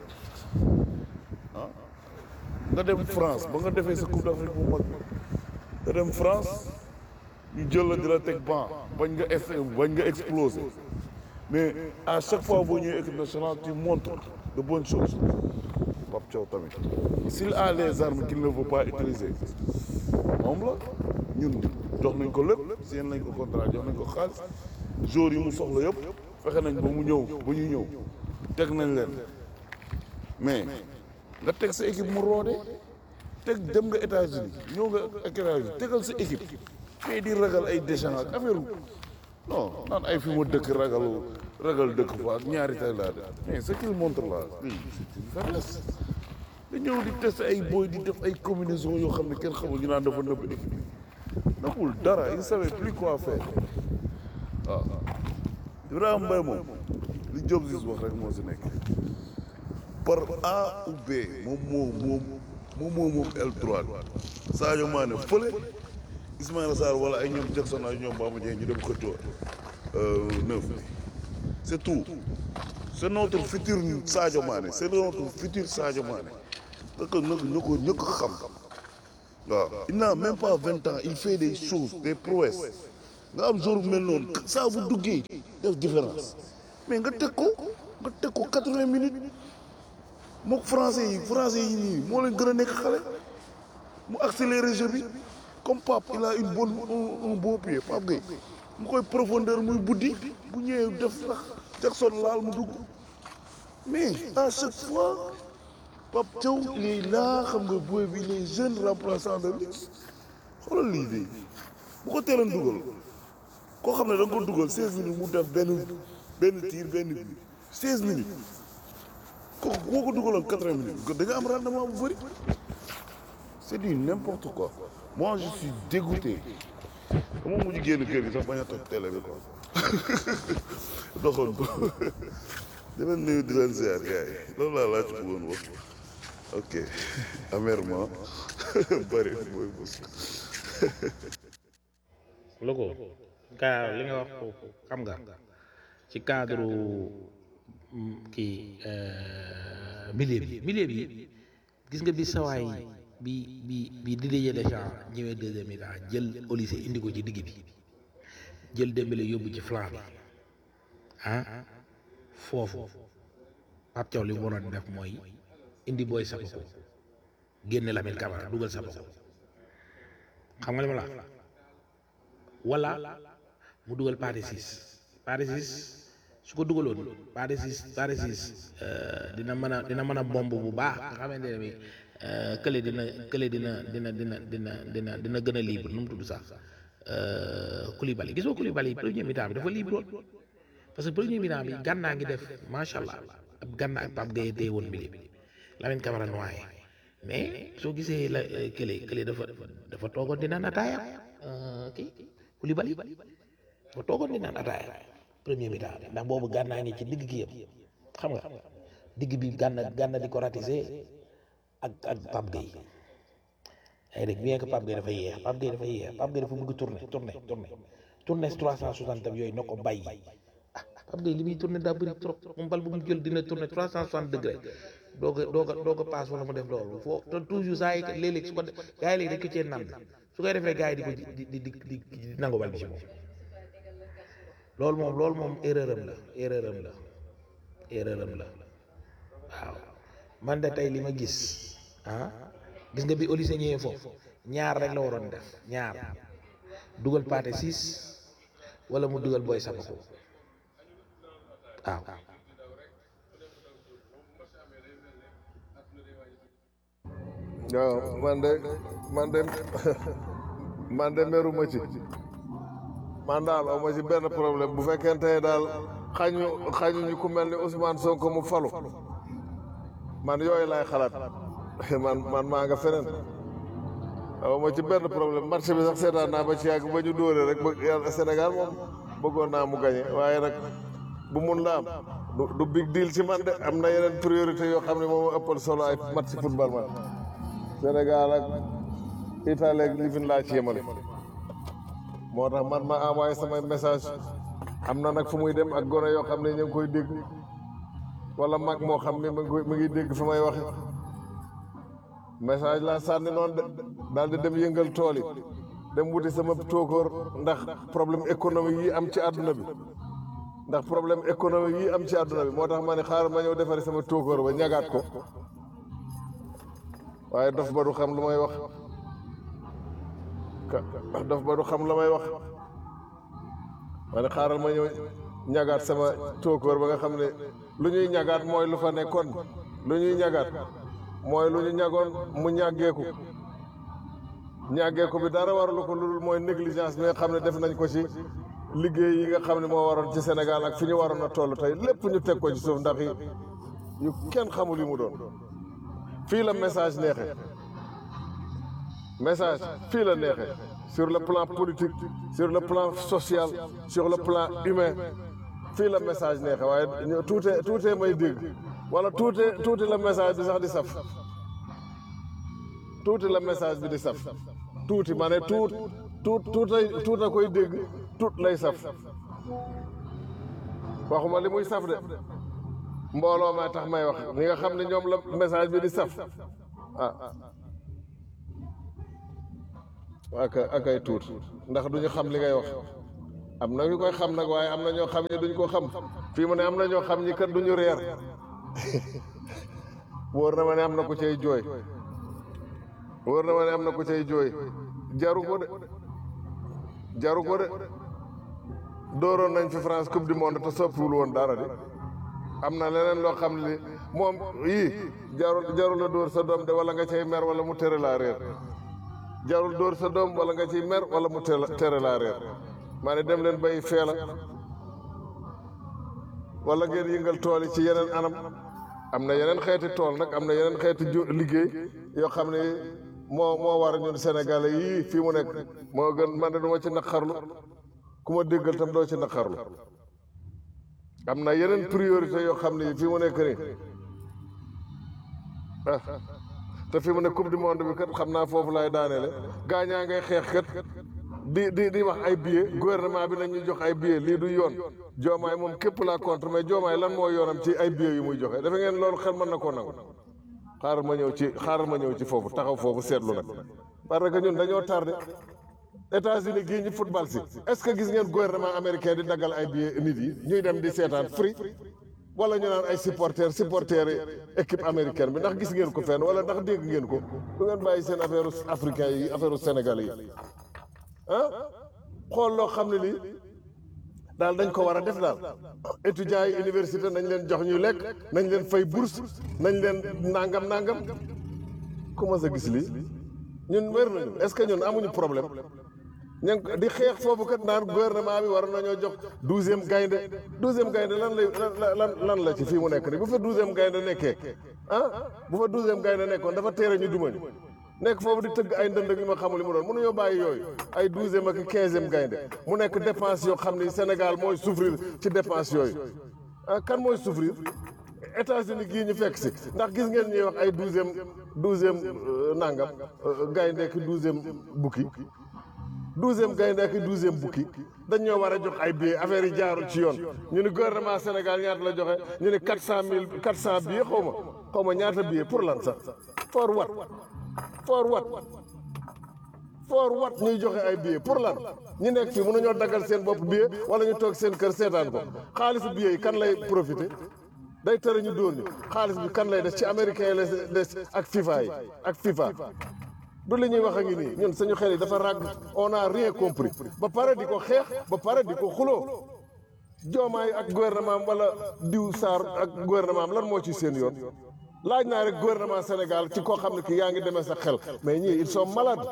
ah nga dem France ba nga defee sa Coupe d'Afrique bu mag nga dem France ñu jël la di la teg ban bañ nga ex bañ nga explosé mais à chaque fois boo ñëwee équipe nationale tu montres de bonnes choses Pape Thiaw tamit s'il a les armes qu'il ne veut pas utiliser moom la ñun jox nañ ko lépp seen nañ ko contrat jox nañ ko xaalis joueurs yi mu soxla yëpp fexe nañ ba mu ñëw ba ñu ñëw teg nañ leen mais nga teg sa équipe mu roode teg dem nga États-Unis ñëw nga ak États-Unis tegal sa équipe mais di ragal ay Deschamps ak affaire non naan ay fi ma dëkk ragal ragal dëkk fa ak ñaari tay laa def mais ce qu'il montre là lii c'est une faiblesse da ñëw di test ay boy di def ay combinaison yoo xam ne kenn xamul ñu naan dafa nëbb équipe bi nëbbul dara il savait plus quoi faire waaw Ibrahima Mbaye moom li Diop Ziz wax rek moo si nekk par A ou B moom moo moom moom moo moom aile droite Sadio Mané fële Ismaïla Sarr wala ay ñoom Jackson ay ñoom Bamba Dieng ñu dem xëccoo neuf bi c'est tout c'est notre futur Sadio Mané c'est notre futur Sadio Mané parce que nag ñu ko ñu ko xam waaw il n'a même pas vingt ans il fait des choses des prouesses nga am jour bu mel noonu saa bu duggee def différence mais nga teg ko nga teg ko quatre-vingts minutes mook français yi français yi nii moo leen gën a nekk xale mu accéléré jeu bi comme Pape il a une bonne un, un beau pied Pape Gueye mu koy profondeur muy buddi bu ñëwee def sax Jackson laal mu dugg mais à chaque fois Pape Thiaw il est là xam nga booy bi les jeunes remplaçants de luxe xoolal lii de bu ko teeloon dugal koo xam ne da nga ko dugal 16 minutes mu def benn benn tir benn but 16 minutes kooku boo ko dugaloon 80 minutes da nga am rendement bu bëri c'est du n'importe quoi moi je suis dégoûté dama mujj génn kër gi sax bañ a toog télé bi quoi doxoon ko di leen nuyu di leen ziar gars yi loolu laa laaj bëggoon wax ok amèrement bëri mooy bës logo gaa li nga wax foofu xam nga ci cadre mm, kii euh, milieu bi milieu bi gis nga bi sawaay bi bi bi Didier Deschamps ñëwee deuxième mi-temps jël Olise indi ko ci digg bi jël Dembélé yóbbu ci flanc bi ah foofu Pape Thiaw li mu waroon def mooy indi booy Sapako génne Lamine Camara dugal Sapako xam nga li ma la wax wala mu dugal Pathé Ciss Pathé Ciss su ko dugaloon Pathé Ciss Pathé Ciss dina mën a dina mën a bomb bu baax nga xamante ne bi kële dina kële dina dina dina dina dina dina gën a libre nu mu tudd sax Koulibaly gisoo Koulibaly premier mi-temps bi dafa libre woon parce que premier mi-temps bi gànnaa ngi def macha allah ab gànnaa ak Pape Gueye tey woon milieu bi Lamine Camara noyé mais soo gisee la kële kële dafa dafa toogoon di naan ataaya kii Koulibaly dafa toogoon di naan ataaya premier mi-temps bi ndax boobu gànnaa ngi ci digg gi yëpp xam nga digg bi gànna gànna di ko ratisser ak ak Pape Gueye ay rek bien que Pape Gueye dafa yéex Pape Gueye dafa yéex Pape Gueye dafa bëgg tourner tourner tourner tourner trois cent soixante yooyu na ko bàyyi ah Pape Gueye li muy tourner daa bëri trop moom bal bu mu jël dina tourner trois cent soixante degré doo ko doo ko doo ko passe wala mu def loolu foo te toujours saa yi léeg-léeg su ko de gars yi léegi dañ ko cee nand su koy defee gars yi di ko di di di di di nangu bal bi ci moom loolu moom loolu moom erreur am la erreur am la erreur am la waaw man de tey li ma gis ah gis nga bi Olise ñëwee foofu ñaar rek la waroon def ñaar dugal Pathé Ciss wala mu dugal Boy Sapako waaw waaw man de man de man de meruma ci man daal aw ma ci benn problème bu fekkente ne daal xañu xañu ñu ku mel ni Ousmane Sonko mu falu man yooyu laay xalaat man man maa nga feneen aw ma ci benn problème marché bi sax seetaan naa ba ci yàgg ba ñu dóore rek ba yàlla Sénégal moom bëggoon naa mu gañe waaye nag bu mun la am du du big deal ci man de am na yeneen priorité yoo xam ne moom ëppal solo ay match football man Sénégal ak Italie ak li fi laa ci yemale moo tax man ma envoyé samay message am na nag fu muy dem ak gone yoo xam ne ñu ngi koy dégg wala mag moo xam ne mu ngi mu ngi dégg fi may waxe message laa sànni noonu de daal di dem yëngal tool yi dem wuti sama tóokóor ndax problème économique yi am ci àdduna bi ndax problème économique yi am ci àdduna bi moo tax ma ne xaaral ma ñëw defari sama tóokóor ba ñagaat ko waaye dof ba du xam lu may wax ka dof ba du xam la may wax ma ne xaaral ma ñëw ñagaat sama tóokóor ba nga xam ne lu ñuy ñagaat mooy lu fa nekkoon lu ñuy ñagaat mooy lu ñu ñagoon mu ñàggeeku ñàggeeku bi dara waralu ko lu dul mooy négligence bi nga xam ne def nañ ko ci liggéey yi nga xam ne moo waroon ci Sénégal ak fi ñu waroon a toll tey lépp ñu teg ko ci suuf ndax yi yu kenn xamul yi mu doon fii la message neexee message fii la neexee sur le plan politique sur le plan social sur le plan humain fii la message neexee waaye ñu tuutee tuutee may dégg wala tuutee tuuti la message bi sax di saf tuuti la message bi di saf tuuti ma ne tuut tuut tuutay tuuta koy dégg tuut lay saf waxuma li muy saf de mbooloo maa tax may wax ñi nga xam ne ñoom la message bi di saf ah ak ak ay tuut ndax duñu xam li ngay wax am na ñu koy xam nag waaye am na ñoo xam ne duñ ko xam fii mu ne am na ñoo xam ñi kat duñu reer wóor na ma ne am na ku cay jooy wóor na ma ne am na ku cay jooy jaru ko de jaru ko de dooroon nañ fi France coupe du monde te soppiwul woon dara di am na leneen loo xam ne moom yii jarul jarul la dóor sa doom de wala nga cay mer wala mu tere laa réer jarul dóor sa doom wala nga ciy mer wala mu tere tere laa réer maa ne dem leen bay feela wala ngeen yëngal tool yi ci yeneen anam am na yeneen xeeti tool nag am na yeneen xeeti ju liggéey yoo xam ne moo moo war ñun Sénégalais yii fii mu nekk moo gën man de du ma ci naqarlu ku ma déggal tam doo ci naqarlu am na yeneen priorité yoo xam ne fii mu nekk nii ah te fii mu ne coupe du monde bi kat xam naa foofu laay daaneele gaañaa ngay xeex kat di di di wax ay billets gouvernement bi nañu jox ay billets lii du yoon joomaay moom képp laa contre mais joomaay lan moo yoonam ci ay billets yu muy joxe dafa ngeen loolu xel mën na koo nangu xaaral ma ñëw ci xaaral ma ñëw ci foofu taxaw foofu seetlu nag parce que ñun dañoo tardé États-Unis gii ñu football si est-ce que gis ngeen gouvernement américain di daggal ay billets nit yi ñuy dem di seetaan free wala ñu naan ay supporters supporters équipe américaine bi ndax gis ngeen ko fenn wala ndax dégg ngeen ko du ngeen bàyyi seen affaire africain yi affaire sénégalais yi ah xool loo xam ne lii daal dañ ko war a def daal étudiants yi université nañ leen jox ñuy lekk nañ leen fay bourse nañ leen nangam nangam comment ça gis lii ñun wér nañu est-ce que ñun amuñu problème ñu ngi di xeex foofu kat naan gouvernement bi war nañoo jox douzième gaynde douzième gaynde lan lay lan lan la ci fii mu nekk nii bu fa douzième gaynde nekkee ah bu fa douzième gaynde nekkoon dafa teere ñu dumañu nekk foofu di tëgg ay ndënd ak yu ma xamul li mu doon mënuñoo bàyyi yooyu ay douzième ak quinzième gaynde mu nekk dépense yoo xam ni Sénégal mooy souffrir ci dépense yooyu ah kan mooy souffrir États-Unis gii ñu fekk si ndax gis ngeen ñuy wax ay douzième douzième nangam gaynde ak douzième bukki douzième gaynde ak douzième bukki dañ ñoo war a jox ay billets affaire yi jaarul ci yoon ñu ni gouvernement Sénégal ñaata la joxe ñu ni quatre cent mille quatre cent billets xaw ma xaw ma ñaata billets pour lan sax for what for what for what ñuy joxe ay billets pour lan ñu nekk fii mënuñoo daggal seen bopp billet wala ñu toog seen kër seetaan ko xaalisu billets yi kan lay profité day tere ñu dóor ñu xaalis bi kan lay des ci américain yi la des ak FIFA yi ak FIFA du li ñuy wax a ngi nii ñun suñu xel yi dafa ràgg on a rien compris ba pare di ko xeex ba pare di ko xuloo joomaay ak gouvernement am wala diw Sarr ak gouvernement am lan moo ci seen yoon laaj naa rek gouvernement Sénégal ci koo xam ne ki yaa ngi demee sa xel mais ñii ils sont malades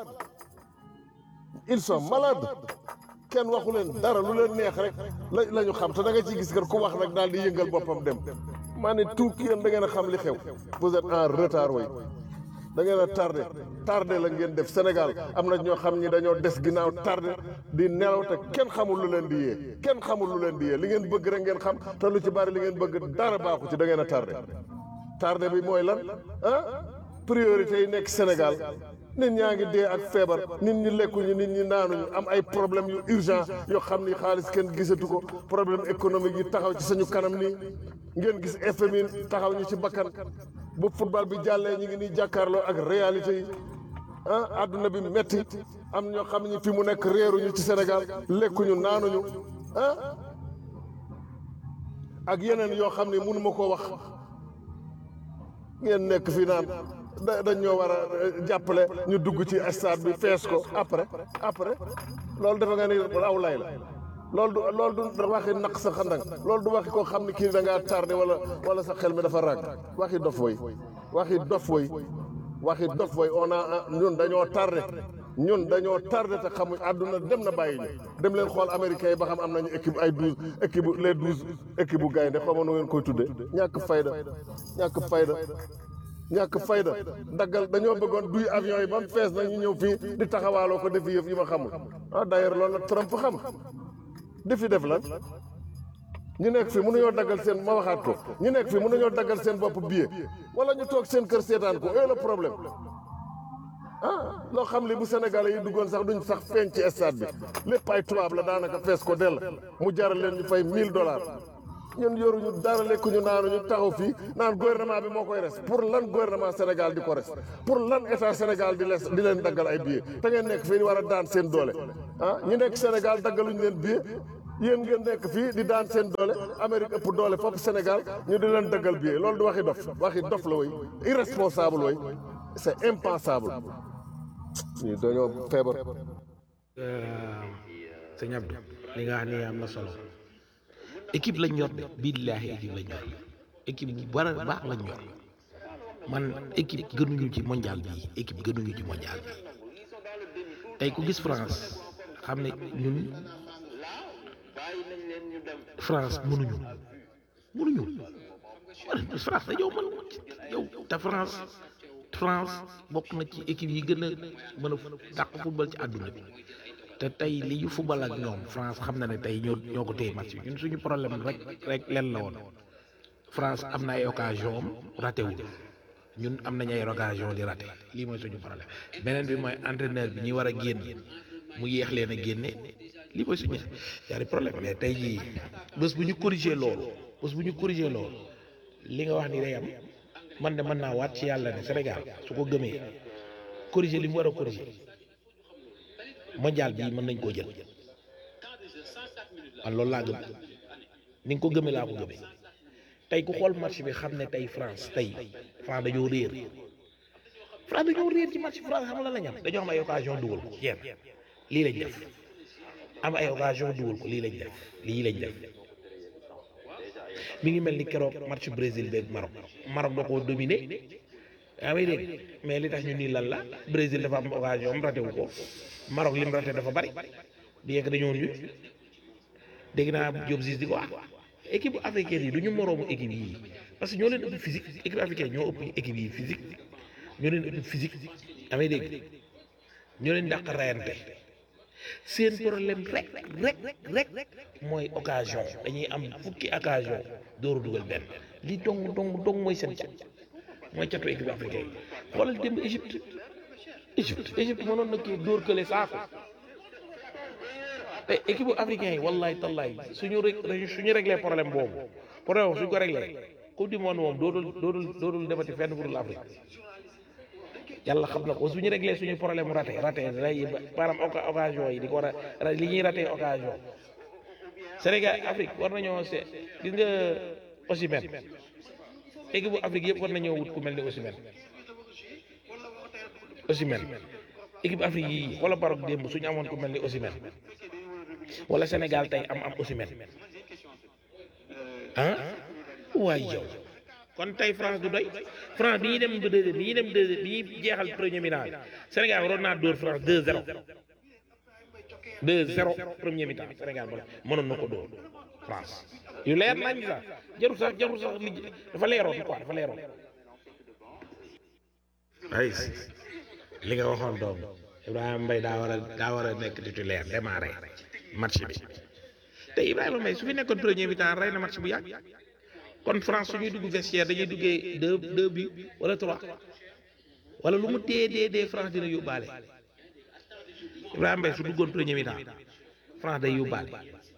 ils sont malades kenn waxu leen dara lu leen neex rek la la ñu xam te da nga ciy gis kat ku wax rek daal di yëngal boppam dem maa ne tout ki yéen da ngeen a xam li xew vous êtes en retard way da ngeen a tardé tardé la ngeen def Sénégal am na ñoo xam ñi dañoo des ginnaaw tardé di nelaw te kenn xamul lu leen di yee kenn xamul lu leen di yee li ngeen bëgg rek ngeen xam te lu ci bari li ngeen bëgg dara baaxu ci da ngeen a tardé tardé bi mooy lan ah priorité yi nekk Sénégal nit ñaa ngi dee ak feebar nit ñi lekkuñu nit ñi naanuñu am ay problème yu urgent yoo xam ni xaalis kenn gisatu ko problème économique yi taxaw ci suñu kanam nii ngeen gis FMI taxaw ñu ci bakkan bu football bi jàllee ñu ngi nii jàkkaarloo ak réalité yi ah àdduna bi metti am ñoo xam ni fi mu nekk réeruñu ci Sénégal lekkuñu naanuñu ah ak yeneen yoo xam ne mënu ma koo wax ngeen nekk fi naan da dañ ñoo war a jàppale ñu dugg ci stade bi fees ko après après loolu dafa nga ni aw lay la loolu du loolu du waxi naq sa xandang loolu du waxi koo xam ne kii da ngaa tardé wala wala sa xel mi dafa ràgg waxi dof woy waxi dof woy waxi dof woy on a ñun dañoo tardé ñun dañoo tardé te xamuñ àdduna dem na bàyyi ñu dem leen xool américains yi ba xam am nañu équipe ay douze équipe les douze équipe bu gaynde xaw ma nu ngeen koy tudde ñàkk fayda ñàkk fayda ñàkk fayda daggal dañoo bëggoon duy avion yi ba mu fees na ñu ñëw fii di taxawaaloo ko defi yëf yi ma xamul ah d'ailleurs loolu nag Trump xam di fi def lan ñu nekk fii mënuñoo daggal seen ma waxaat ko ñu nekk fii mënuñoo daggal seen bopp billet wala ñu toog seen kër seetaan ko et le problème ah loo xam li bu Sénégalais yi duggoon sax duñ sax feeñ ci stade bi lépp ay tubaab la daanaka fees ko dell mu jaral leen ñu fay 1000 dollars ñun yoruñu dara lekkuñu naanuñu taxaw fii naan gouvernement bi moo koy res pour lan gouvernement Sénégal di ko res pour lan état Sénégal di les di leen daggal ay billets te ngeen nekk fii di war a daan seen doole ah ñi nekk Sénégal daggaluñu leen billet yéen ngeen nekk fii di daan seen doole Amérique ëpp doole foofu Sénégal ñu di leen daggal billet loolu du waxi dof waxi dof la woy irresponsable woy c'est impensable ñu dañoo feebar sëñ Abdou li nga xam ne am na solo équipe lañ yor de billaahi équipe lañ yor équipe bu bara baax lañ yor man équipe gënuñu ci mondial bi équipe gënuñu ci mondial bi tey ku gis France xam ne ñun France mënuñu mënuñu France dañoo mën yow te France France bokk na ci équipe yi gën a mën a dàq football ci àdduna bi te tey li ñu football ak ñoom France xam na ne tey ñoo ñoo ko téye match bi ñun suñu problème rek rek leen la woon France am na ay occasion am raté wul ñun am nañ ay occasion di raté lii mooy suñu problème beneen bi mooy entraîneur bi ñuy war a génn mu yéex leen a génne lii mooy suñu ñaari problème mais tey jii bés bu ñu corriger loolu bés bu ñu corriger loolu li nga wax ni day am man de mën naa waat ci yàlla ne Sénégal su ko gëmee corriger li mu war a corriger mondial bii mën nañ koo jël man loolu laa gëm ni nga ko gëmee laa ko gëmee tey ku xool match bi xam ne tey France tey France dañoo réer France dañoo réer ci match France xam la la ñam dañoo am ay occasion dugal ko jeex lii lañ def am ay occasion dugal ko lii lañ def lii lañ def mi ngi mel ni keroog match Brésil beeg Maroc Maroc da koo dominé yaa may dégg mais li tax ñu nii lan la Brésil dafa am occasion am raté wu ko Maroc lim raté dafa bari di yegg dañoo ñu dégg naa Diop Ziz di ko wax équipe africaine yi du ñu moroomu équipe yi parce que ñoo leen ëpp physique équipe africaine ñoo ëpp équipe yi physique ñoo leen ëpp physique yaa may dégg ñoo leen dàq rayante seen problème rek rek rek rek mooy occasion dañuy am fukki occasion dooru dugal benn li dong dong dong mooy seen cat mooy catu équipe africaine yi xoolal démb Égypte Égypte Égypte mënoon na kii dóor kële saako te équipe africain yi wallahi tallahi suñu rek suñu réglé problème boobu problème boobu suñu ko réglé coupe du monde moom dootul dootul dootul demati fenn fu dul Afrique yàlla xam na ko suñu réglé suñu problème raté raté ray maanaam occasion yi di ko war a li ñuy raté occasion Sénégal Afrique war nañoo se gis nga Osimhen équipe bu Afrique yëpp war nañoo wut ku mel ni Osimhen Osimhen équipe Afrique yi wala Maroc démb suñu amoon ku mel ni Osimhen wala Sénégal tey am am Osimhen ah waaye yow kon tey France du doy France bi ñuy dem ba deuxième bi ñuy dem deuxième bi ñuy jeexal premier mi-temps Sénégal waroon naa dóor France 2-0 2-0 premier mi-temps Sénégal ba mënoon na ko dóor France yu leer nañ sax jarul sax jarul sax li dafa leeroon quoi dafa leeroon. ay li nga waxoon doom Ibrahima Mbaye daa war a daa war a nekk titulaire démarré match bi te Ibrahima Mbaye su fi nekkoon premier mi-temps rey na match bu yàgg. kon France suñuy dugg vestiaire dañuy duggee deux deux bi wala trois wala lu mu dee dee dee France dina yóbbaale Ibrahima Mbaye su duggoon premier mi-temps France day yóbbaale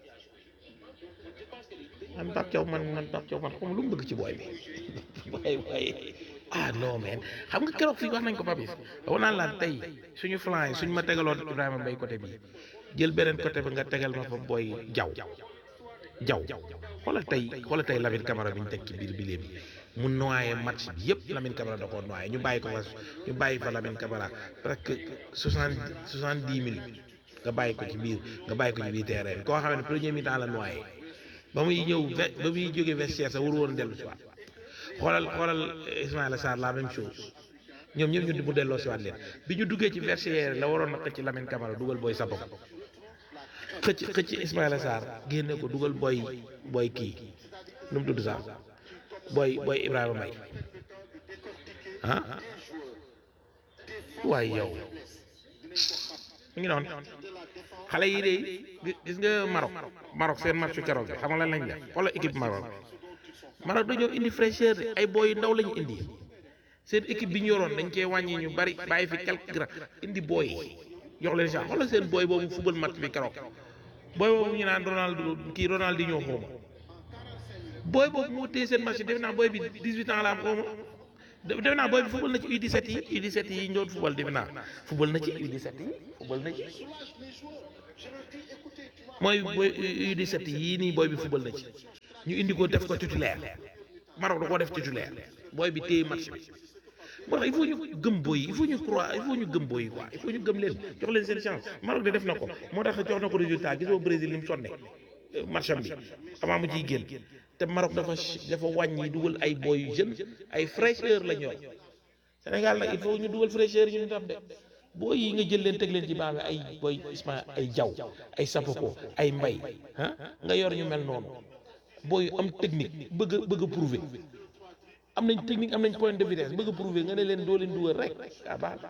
man Pape Thiaw man man Pape Thiaw man xam lu mu bëgg ci booy bi waaye waaye ah non mais xam nga keroog fii wax nañ ko Papis wax naan la tey suñu flanc yi suñ ma tegaloon Ibrahima Mbaye côté bi jël beneen côté bi nga tegal ma fa booy jaw jaw xoolal tey xoolal tey Lamine Camara bi ñu teg ci biir bi bi mu noyé match bi yëpp Lamine Camara da koo noyé ñu bàyyi ko fa ñu bàyyi fa Lamine Camara presque soixante soixante dix minutes nga bàyyi ko ci biir nga bàyyi ko ci biir terrain bi koo xam ne premier mi-temps la noyé ba muy ñëw ba muy jógee vestiaire sa waru woon dellu si waat xoolal xoolal Ismaïla Sarr la même chose ñoom ñëpp ñu mu delloo si waat leen bi ñu duggee ci vestiaire la waroon na xëcc Lamine Camara dugal booy Sapoko xëcc xëcc Ismaïla Sarr génne ko dugal booy booy kii nu mu tudd sax booy booy Ibrahima Mbaye ah waaye yow mu ngi noonu xale yi de gis nga Maroc Maroc seen match keroog bi xam nga lan lañ def xoolal équipe Maroc Maroc dañoo indi fraîcheur de ay booy yu ndaw lañu indi seen équipe bi ñu yoroon dañ cee wàññi ñu bari bàyyi fi quelques grands indi booy jox leen sax xoolal seen booy boobu football match bi keroog booy boobu ñu naan Ronaldo kii Ronaldinho xawma booy boobu moo téye seen match defe naa booy bi 18 ans la am xaw ma defe naa booy bi football na ci U17 yi U17 yi ñoon football defe naa football na ci U17 yi football na ci mooy booy U17 yii nii booy bi football na ci ñu indi ko def ko titulaire Maroc da koo def titulaire booy bi téye match bi moo tax il faut ñu gëm booy yi il faut ñu croire il faut ñu gëm booy yi quoi il faut ñu gëm leen jox leen seen chance Maroc de def na ko moo tax jox na ko résultat gisoo Brésil ni mu sonne match am bi avant mu ciy génn te Maroc dafa dafa wàññi dugal ay booy yu jeune ay fraîcheur la ñor Sénégal nag il faut ñu dugal fraîcheur ñu tam de booy yi nga jël leen teg leen ci baax ay booy Isma ay jaw ay sapoko ay mbay ah nga yor ñu mel noonu booy yu am technique bëgg a bëgg a prouver am nañ technique am nañ point de vitesse bëgg a prouver nga ne leen doo leen dugal rek ah baax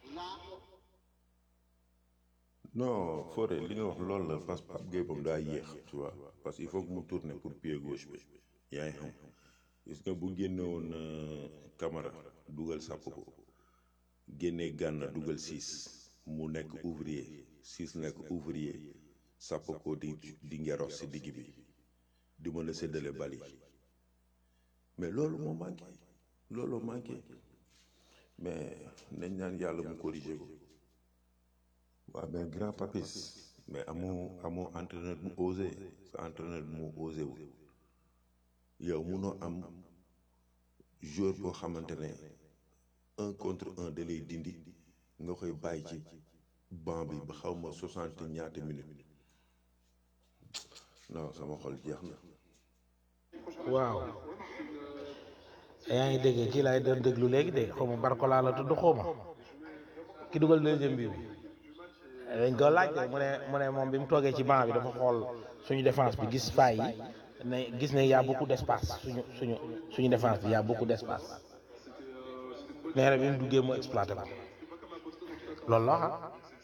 non Fodé li nga wax loolu la parce que Pape Gueye moom daa yéex tu vois parce que il faut que mu tourner pour pied gauche bi yaa ngi xam gis nga bu génne woon Camara dugal sàpp ko génnee Gana dugal six mu nekk ouvrier six nekk ouvrier sàpp ko di di ngeros si digg bi di mën a séddale bal yi mais loolu moo manqué loolu manqué mais nañ naan yàlla mu corrigé ko waaw mais grand papis mais amoo amoo entraîneur mu osé sa entraîneur mu osé wul yow munoo am joueur boo xamante ne un contre un da lay dindi nga koy bàyyi ci banc bi ba xaw ma soixante ñaata minutes non sama xol jeex na. waaw yaa ngi dégg kii laay doon déglu léegi de xaw ma Barcola la tudd xaw ma ki dugal deuxième bi bi dañ ko laaj de mu ne mu ne moom bi mu toogee ci banc bi dafa xool suñu défense bi gis faay yi ne gis ne y a beaucoup d'espace suñu suñu suñu défense bi y a beaucoup d'espace nee na bi mu duggee mu exploité ko loolu la xam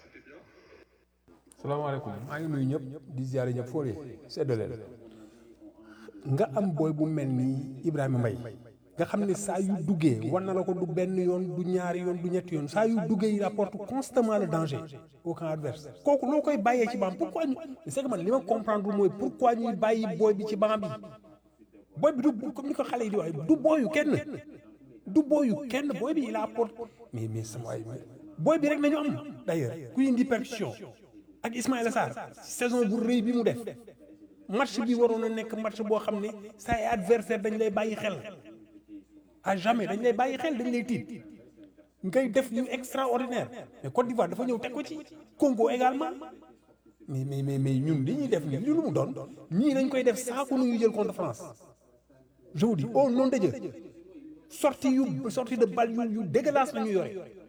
salaamaaleykum maa ngi nuyu ñëpp di ziare ñëpp foo seddale nga am booy bu mel ni Ibrahima Mbaye nga xam ne saa yu duggee war na la ko du benn yoon du ñaari yoon du ñetti yoon saa yu duggee il apporte constamment le danger au camp adverse kooku loo koy bàyyee ci banc pourquoi ñu c'est que man li ma comprendre mooy pourquoi ñuy bàyyi booy bi ci banc bi booy bi du comme ni ko xale yi di wax du booyu kenn du booyu kenn booy bi il apporte mais mais sama waay booy bi rek nañu am d'ailleurs kuy indi percussion ak Ismaïla Sarr saison bu rëy bi mu def match bi waroon a nekk match boo xam ne say adversaire dañ lay bàyyi xel à jamais dañ lay bàyyi xel dañ lay tiit ngay def yu extraordinaire mais Côte d'Ivoire dafa ñëw teg ko ci Congo également mais mais mais mais ñun li ñuy def nii li lu mu doon ñii dañ koy def saako nu ñu jël contre France je vous dis au nom de Dieu sortie yu sortie de balle yu yu dégueulasse la ñu yore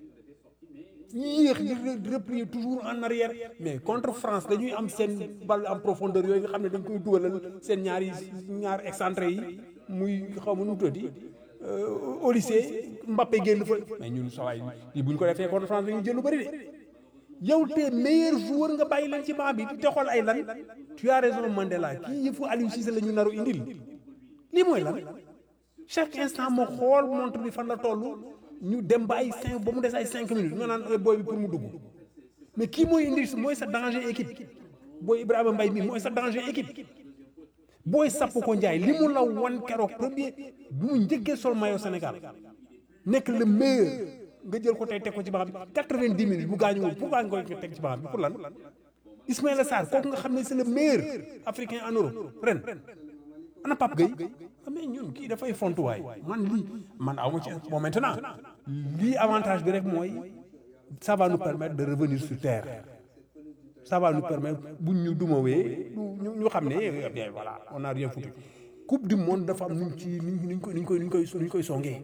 yéex di replier toujours en arrière mais contre France dañuy am seen balle en profondeur yooyu nga xam ne dañ koy dugalal seen ñaari ñaar excentré yi muy xaw ma nu mu tuddi au lycée Mbappé génn fa mais ñun sawaay yi bu ñu ko defee contre France dañuy jël lu bëri de yow te meilleur joueur nga bàyyi leen ci banc bi di te xool ay lan tu as raison Mandela kii yëfu Aliou Cissé la ñu naru indil lii mooy lan chaque instant moo xool montre bi fan la toll ñu dem ba ay cinq ba mu des ay cinq minutes nga naan booy bi pour mu dugg mais kii mooy indi mooy sa danger équipe booy Ibrahima Mbaye mi mooy sa danger équipe booy sapp ko njaay li mu la wan keroog premier bi mu njëkkee sol maillot Sénégal nekk le meilleur nga jël ko tey teg ko ci banc bi quatre-vingt-dix minutes bu gaañuwul pourquoi nga koy teg ci banc bi pour lan Ismaïla Sarr kooku nga xam ne c'est le meilleur africain en Europe ren ana Pape Gueye mais ñun kii dafay fontuwaay man lii man aw ma ci bon maintenant lii avantage bi rek mooy ça va nous permettre de revenir sur terre ça va nous permettre buñ ñu dumawee ñu ñu xam ne bien voilà on a rien foutu coupe du monde dafa am nuñ ci nuñ ko nuñ koy nuñ koy nuñ koy songee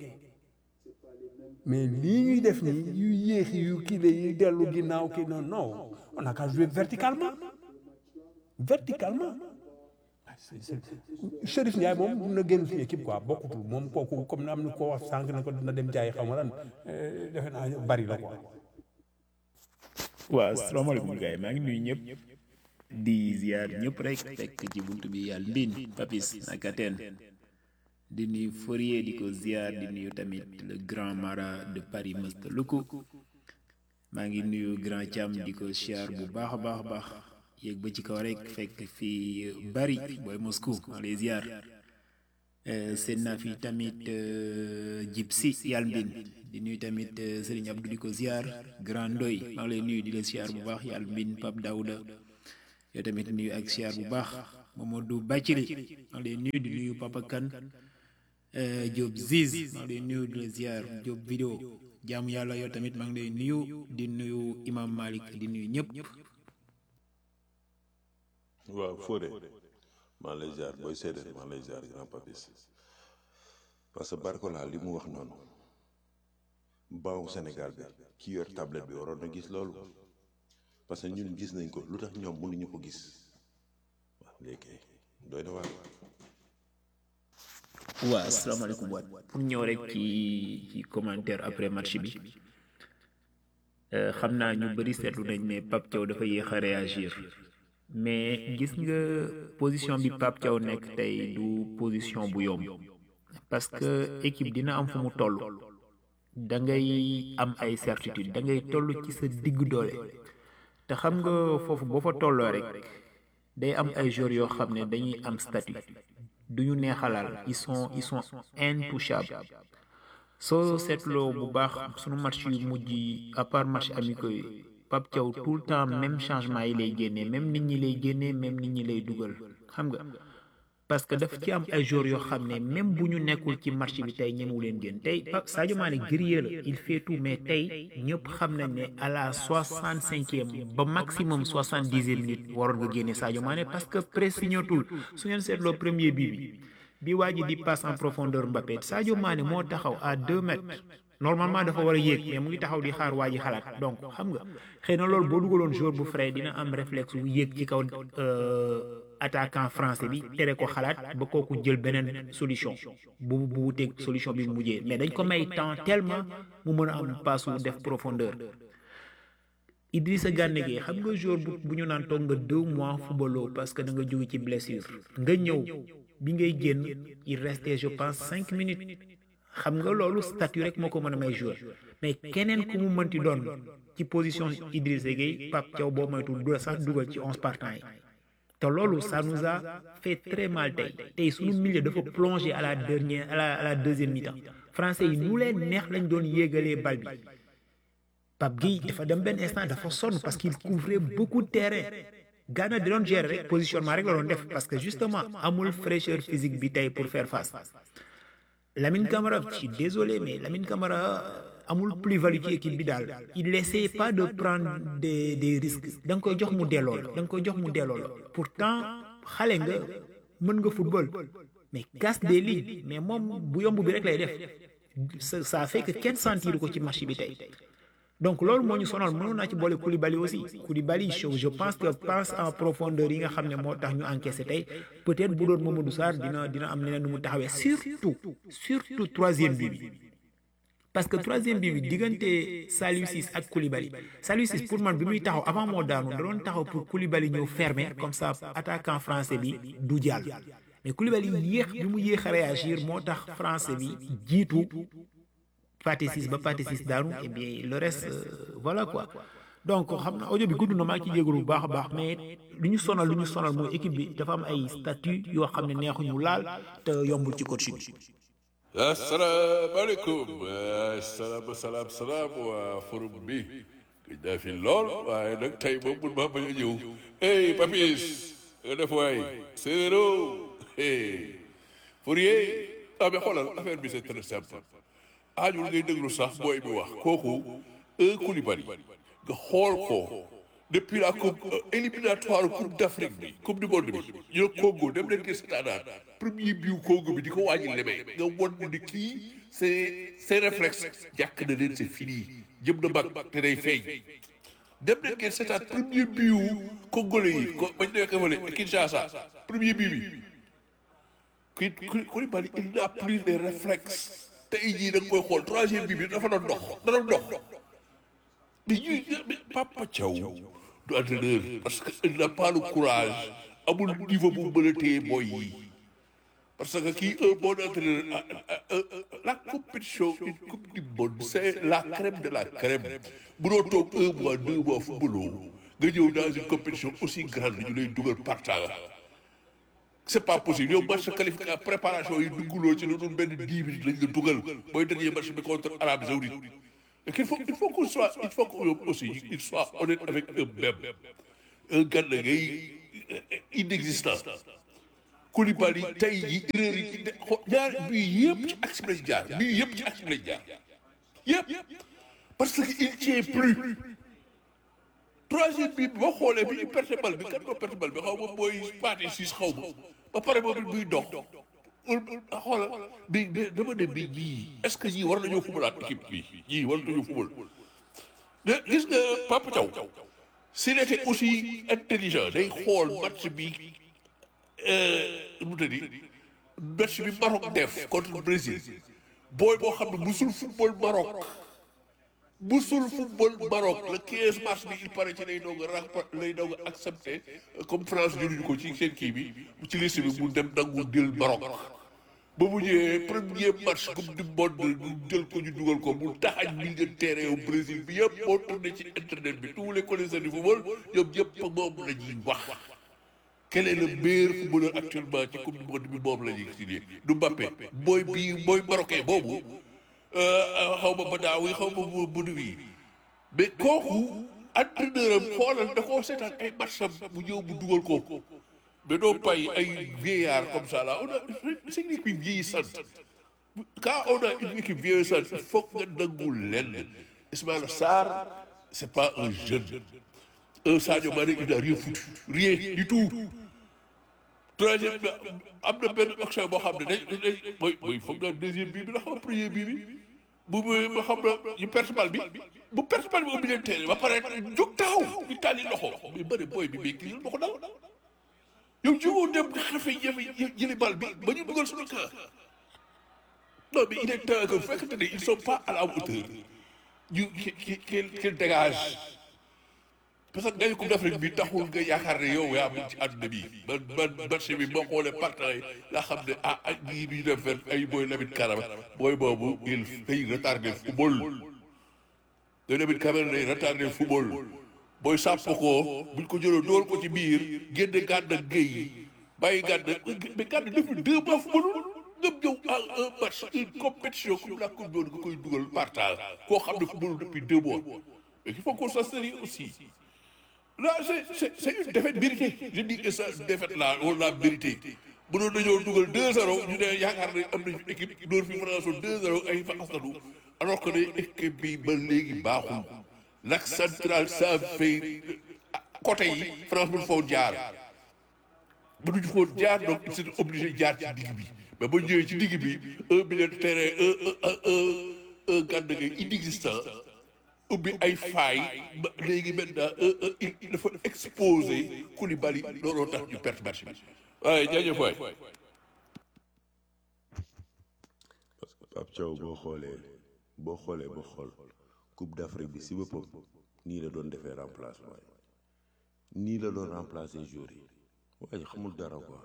mais lii ñuy def nii yu yéexi yu kii la yu dellu ginnaaw kii non non on a qu'à jouer verticalement verticalement Chérif Ndiaye moom mun na génn suñu équipe quoi bokkutul moom kooku comme am na ko wax sànq na ko dina dem jaay xaw ma lan defe naa bari la quoi. waaw asalaamaaleykum gars yi maa ngi nuyu ñëpp di ziar ñëpp rek fekk ci buntu bi yàlla mbin papis naka teen di nuyu Fourier di ko ziar di nuyu tamit le grand mara de Paris Masta Luku maa ngi nuyu grand Thiam di ko ziar bu baax a baax a baax yéeg ba ci kaw rek fekk fii bari booy Moscou maa lay ziar Euh, seen naa fi tamit euh, jib si yàlla mbin di nuyu tamit euh, Serigne Abdou di ko ziar grand doy maa ngi lay nuyu di la ziar bu baax yàlla mbin Pape Daouda yow tamit nuyu ak ziar bu baax Mamadou Bacili maa ngi lay nuyu di nuyu Papa Kane Diop Ziz maa ngi lay nuyu di la ziar Diop vidéo jaamu yàlla yow tamit maa ngi lay nuyu di nuyu Imam Malik di nuyu ñëpp waaw Fodé maa lay ziar booy séedéer maa lay ziar grand papis parce que Barcola li mu wax noonu baawu Sénégal bi ki yor tablette bi waroon na gis loolu parce que ñun gis nañ ko lu tax ñoom mënuñu ko gis waaw léegi doy na waar. waaw asalaamaaleykum waat pour ñëw rek ci ci commentaire après match bi euh, xam naa ñu bëri seetlu nañ ne Pape Thiaw dafa yéex a réagir mais gis nga position bi Pape Thiaw nekk tey du position bu yomb parce que équipe dina am fu mu toll da ngay am ay certitude da ngay toll ci sa digg doole te xam nga foofu boo fa tolloo rek day am ay joueurs yoo xam ne dañuy am statut du ñu neexalal ils sont ils sont intouchables soo seetloo bu baax sunu match yu mujj yi à part match amicaux yi Pape Thiaw tout le temps même changement yi lay génnee même nit ñi lay génnee même nit ñi lay dugal xam nga parce que daf ci am ay joueurs yoo xam ne même bu ñu nekkul ci match bi tey ñemewu leen génn tey Pape Sadio Mané guerrier la il fait tout mais tey ñëpp xam nañ ne à la soixante cinquième ba maximum soixante dixième minute waroon nga génne Sadio Mané parce que pressignatul su ngeen seetloo premier bii bi bi waa ji di passe en profondeur Mbappé Sadio Mané moo taxaw à deux mètres normalement dafa war a yéeg mais mu ngi taxaw di xaar waa ji xalaat donc xam nga xëy na loolu boo dugaloon joueur bu frais dina am réflexe bu yéeg ci kaw attaquant français bi tere ko xalaat ba kooku jël beneen solution bu bu wuteeg solution bi mu mujjee mais dañ ko may temps tellement mu mën a am passe wu def profondeur Idrissa Gana Gueye xam nga joueur bu bu ñu naan toog nga deux mois footballoo parce que da nga jóge ci blessure nga ñëw bi ngay génn il restait je pense cinq minutes xam nga loolu statut rek moo ko mën a may joueur mais keneen ku mu mënti doon ci position Idrissa Gueye Pape Thiaw boo moytu du sax dugal ci onze partants yi te loolu ça nous a fait très mal tey tey suñu milieu dafa plongé à la dernière à la à la deuxième mi-temps français yi nu leen neex lañ doon yéegalee bal bi Pape Gueye dafa dem benn instant dafa sonn parce qu'il couvrait beaucoup de terrain Ghana di doon gérer rek positionnement rek la doon def parce que justement amul fraîcheur physique bi tey pour faire face Lamine Camara je suis désolé mais Lamine Camara amul plus-value ci équipe bi daal il essaie pas de prendre des des risques da nga koy jox mu delloo la da nga koy jox mu delloo la pourtant xale nga mën nga football mais casse des lignes mais moom bu yomb bi rek lay def ça ça fait que kenn sentir ko ci match bi tey donc loolu moo ñu sonal mënoon naa ci boole Koulibaly aussi Koulibaly je pense que passe en profondeur yi nga xam ne moo tax ñu encaissé tey peut-être bu doon Mamadou Sarr dina dina am neneen nu mu taxawee surtout surtout troisième bi bi parce que troisième bi bi diggante Saliou Ciss ak Koulibaly Saliou Ciss pour man bi muy taxaw avant moo daanu da doon taxaw pour Koulibaly ñëw fermer comme ça attaquant français bi du jàll mais Koulibaly yéex bi mu yéex a réagir moo tax français bi jiitu Pathé Ciss ba Pathé Ciss daanu et bien le reste euh, voilà quoi donc xam na audio bi gudd na maa ngi ci jégalu bu baax a baax mais lu ñu sonal lu ñu sonal mooy équipe bi dafa am ay statut yoo xam ne neexuñu laal te yombul ci coach bi. asalaamaaleykum salaam salaam salaam waa forum bi gëj naa fi lool waaye nag tey moom mun maa bañ a ñëw hey papis nga def waay séeréero hey Fourier ah mais xoolal affaire bi c'est très simple aajul ngay déglu sax booy bi wax kooku un Koulibaly nga xool ko depuis la coupe éliminatoire coupe d'Afrique bi coupe du monde bi ñu ne Congo dem leen gis seetaanaat premier biu Congo bi di ko wàññi lemee nga won ni kii c'est c'est réflexe jàkk na leen c'est fini jëm na mag te day feeñ dem leen ngeen seetaat premier biu congolais yi ko bañ nekk fële Kinshasa premier biu bi kii Koulibaly il n'a plus les réflexes tey jii da nga koy xool troisième bi bi dafa doon dox da doon dox mais ñuy mais Papa Thiaw du entraîneur parce que il n'a pas le courage amul niveau bu mën a téye boy yi parce que kii un bon entraîneur la compétition une coupe du monde c'est la crème de la crème bu doo toog un mois deux mois footballoo nga ñëw dans une compétition aussi grande ñu lay dugal partant c'est pas possible yow match qualification préparation yi dugguloo ci lu dul benn dix minutes lañ la dugal mooy dernier match bi contre Arabie Saoudite et qu'il faut il faut qu'on soit il faut que aussi il soit honnête avec eux-mêmes un Gana Gueye inexistant Koulibaly tey yi erreur yi ci de xo- ñaar bii yëpp ci axe bi lañ jaar bii yëpp ci axe bi lañ jaar yëpp parce que il tient plus troisième bi boo xoolee bi ñu perte bal bi kan moo perte bal bi xaw ma mooy paati siis xaw ma ba pare moom it muy dox xoola bi bi dama ne bi ñii est-ce que ñii war nañoo fubalaat équipe bi ñii war nañoo fubal de gis nga Papa Thiaw s'il était aussi intelligent day xool match bi nu mu tëddi match bi Maroc def contre Brésil booy boo xam ne musul football Maroc musul football Maroc le 15 mars bi il paraît ci lay doog a rap lay doog a accepté comme France jëluñu ko ci seen kii bi ci liste bi mu dem nangu jël Maroc ba mu ñëwee premier match coupe du monde ñu jël ko ñu dugal ko mu taxañ milieu de terrain au Brésil bi yëpp moo tourné ci internet bi tous les connaisseurs du football ñoom ñëpp moom la ñuy wax quel est le meilleur footballeur actuellement ci coupe du monde bi moom la ñuy signé du Mbappé mooy bii mooy marocain boobu xaw ma badaaw yi xaw ma bu budu yi mais kooku entraîneur am xoolal da koo seetaan ay matcham mu ñëw mu dugal ko mais doo bàyyi ay vieillard comme ça là on a c'est une équipe vieillissante quand on a une équipe vieillissante il faut nga nangul lenn Ismaïla Sarr c'est pas un jeune un Sadio Mané il n'a rien foutu rien du tout troisième bi am na benn action boo xam ne dañ dañ mooy mooy foog naa deuxième bii bi la xam premier bii bi bu bu ma xam na ñu perte bal bi bu perte bal bi au milieu de terrain ba pare jóg taxaw di tàlli loxo mais bëri booy bi mais kii ma ko dal yow jógoo dem nga xafe jëfe jëli bal bi ba ñu dugal suñu camp non mais il est temps que fekkente ne ils sont pas à la hauteur ñu ki ki ki dégage parce que ngay coupe d'Afrique bi taxul nga yaakaar ne yow yaa mun ci àdduna bi man man marché bi boo xoolee partenaires yi laa xam ne ah ak ñii bi ñu def fen ay booy Lamine Camara booy boobu il day retardé football day Lamine Camara day retardé football booy sàpp ko buñ ko jëloo dool ko ci biir génne gàdd ak géey yi bàyyi gàdd mais gàdd depuis deux mois football nga ñëw à un match une compétition comme la coupe du monde nga koy dugal partage koo xam ne football depuis deux mois mais il faut qu'on soit sérieux aussi Là, c'est c'est une défaite méritée. Je dis que cette défaite-là, on l'a méritée. bu doon dañoo dugal 2-0 ñu ne yaakaar ne am nañu équipe door fi France 2-0 ay fa asanu alors que ne équipe bi ba léegi baaxul l'axe central ça fait côté yi France bu faw jaar bu duñu foon jaar donc il s'est obligé jaar ci digg bi mais ba ñëwee ci digg bi un milieu de terrain un un un un Gana Gueye inexistant ubbi ay faay ba léegi maintenant il dafa exposé Koulibaly looloo tax ñu perte match bi waaye jaajëf waay Pape Thiaw boo xoolee boo xoolee ba xool Coupe d'Afrique bi si boppam nii la doon defee remplacement yi nii la doon remplacer joueurs yi waaye xamul dara quoi.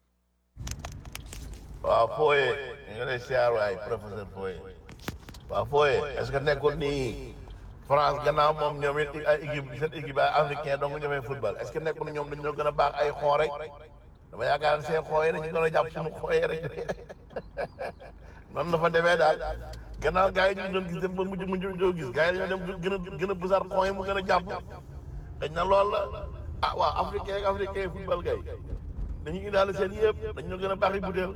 waaw Foye ñu ngi lay siyaar waay professeur Foye waaw Foye est-ce que nekkul nii France gannaaw moom ñoom it ay équipe seen équipe ay africain donc ñoomee football est-ce que nekkul ñoom dañoo gën a baax ay xoo rek dama yaakaar ne seen xoo yi dañu gën a jàpp suñu xoo yi rek noonu la fa demee daal gannaaw gars yi ñu doon gis dem ba mujj mujj doo gis gars yi dañoo dem gën a gën a bësaar xoo yi mu gën a jàpp dañ na lool la ah waaw africain ak africain football gay dañu indaale seen yëpp dañoo gën a baax yi butéel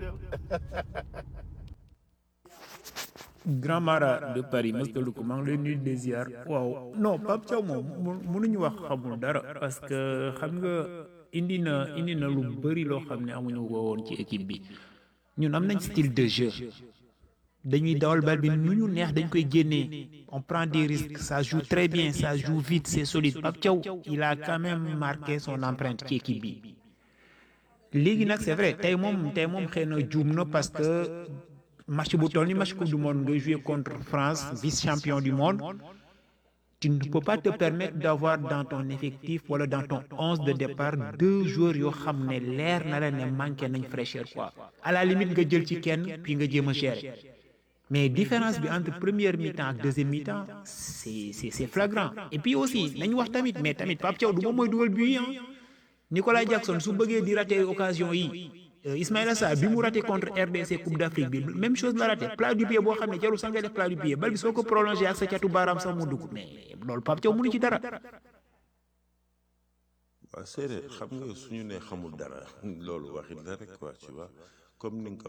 Grand Mara de Paris Mousta ko maa ngi lay nuyu des ziar waaw non Pape Thiaw moom mu- mënuñu wax xamul dara parce que xam nga indi na indi na lu bëri loo xam ne amuñu ko woon ci équipe bi ñun am nañ style de jeu dañuy dawal bal bi nu ñu neex dañ koy génnee on prend des risques ça joue très bien ça joue vite c'est solide Pape Thiaw il a quand même marqué son empreinte ci équipe bi léegi nag c'est vrai tey moom tey moom xëy na juum na parce que match bu toll ni match coupe du monde nga jouer contre France vice champion du monde tu ne peux pas te permettre d'avoir dans ton effectif wala dans ton onze de départ deux joueurs yoo xam ne leer na la ne manqué nañ fraîcheur quoi à la limite nga jël ci kenn puis nga jéem a gérer mais différence bi entre première mi-temps ak deuxième mi-temps c'est c'est c'est flagrant et puis aussi nañu wax tamit mais tamit Pape Thiaw du moom mooy dugal but yi ah Nicolas Jackson su bëggee di rater occasion yi Ismaïla Sarr bi mu raté contre RDC Coupe d'Afrique bi même chose la raté plat du pied boo xam ne jarul sax nga def plat du pied bal bi soo ko prolongé ak sa catu baaraam sax mu dugg mais loolu Pape Thiaw mënu ci dara. waaw séeréer xam nga suñu ne xamul dara loolu waxit la rek quoi tu vois comme ni nga ko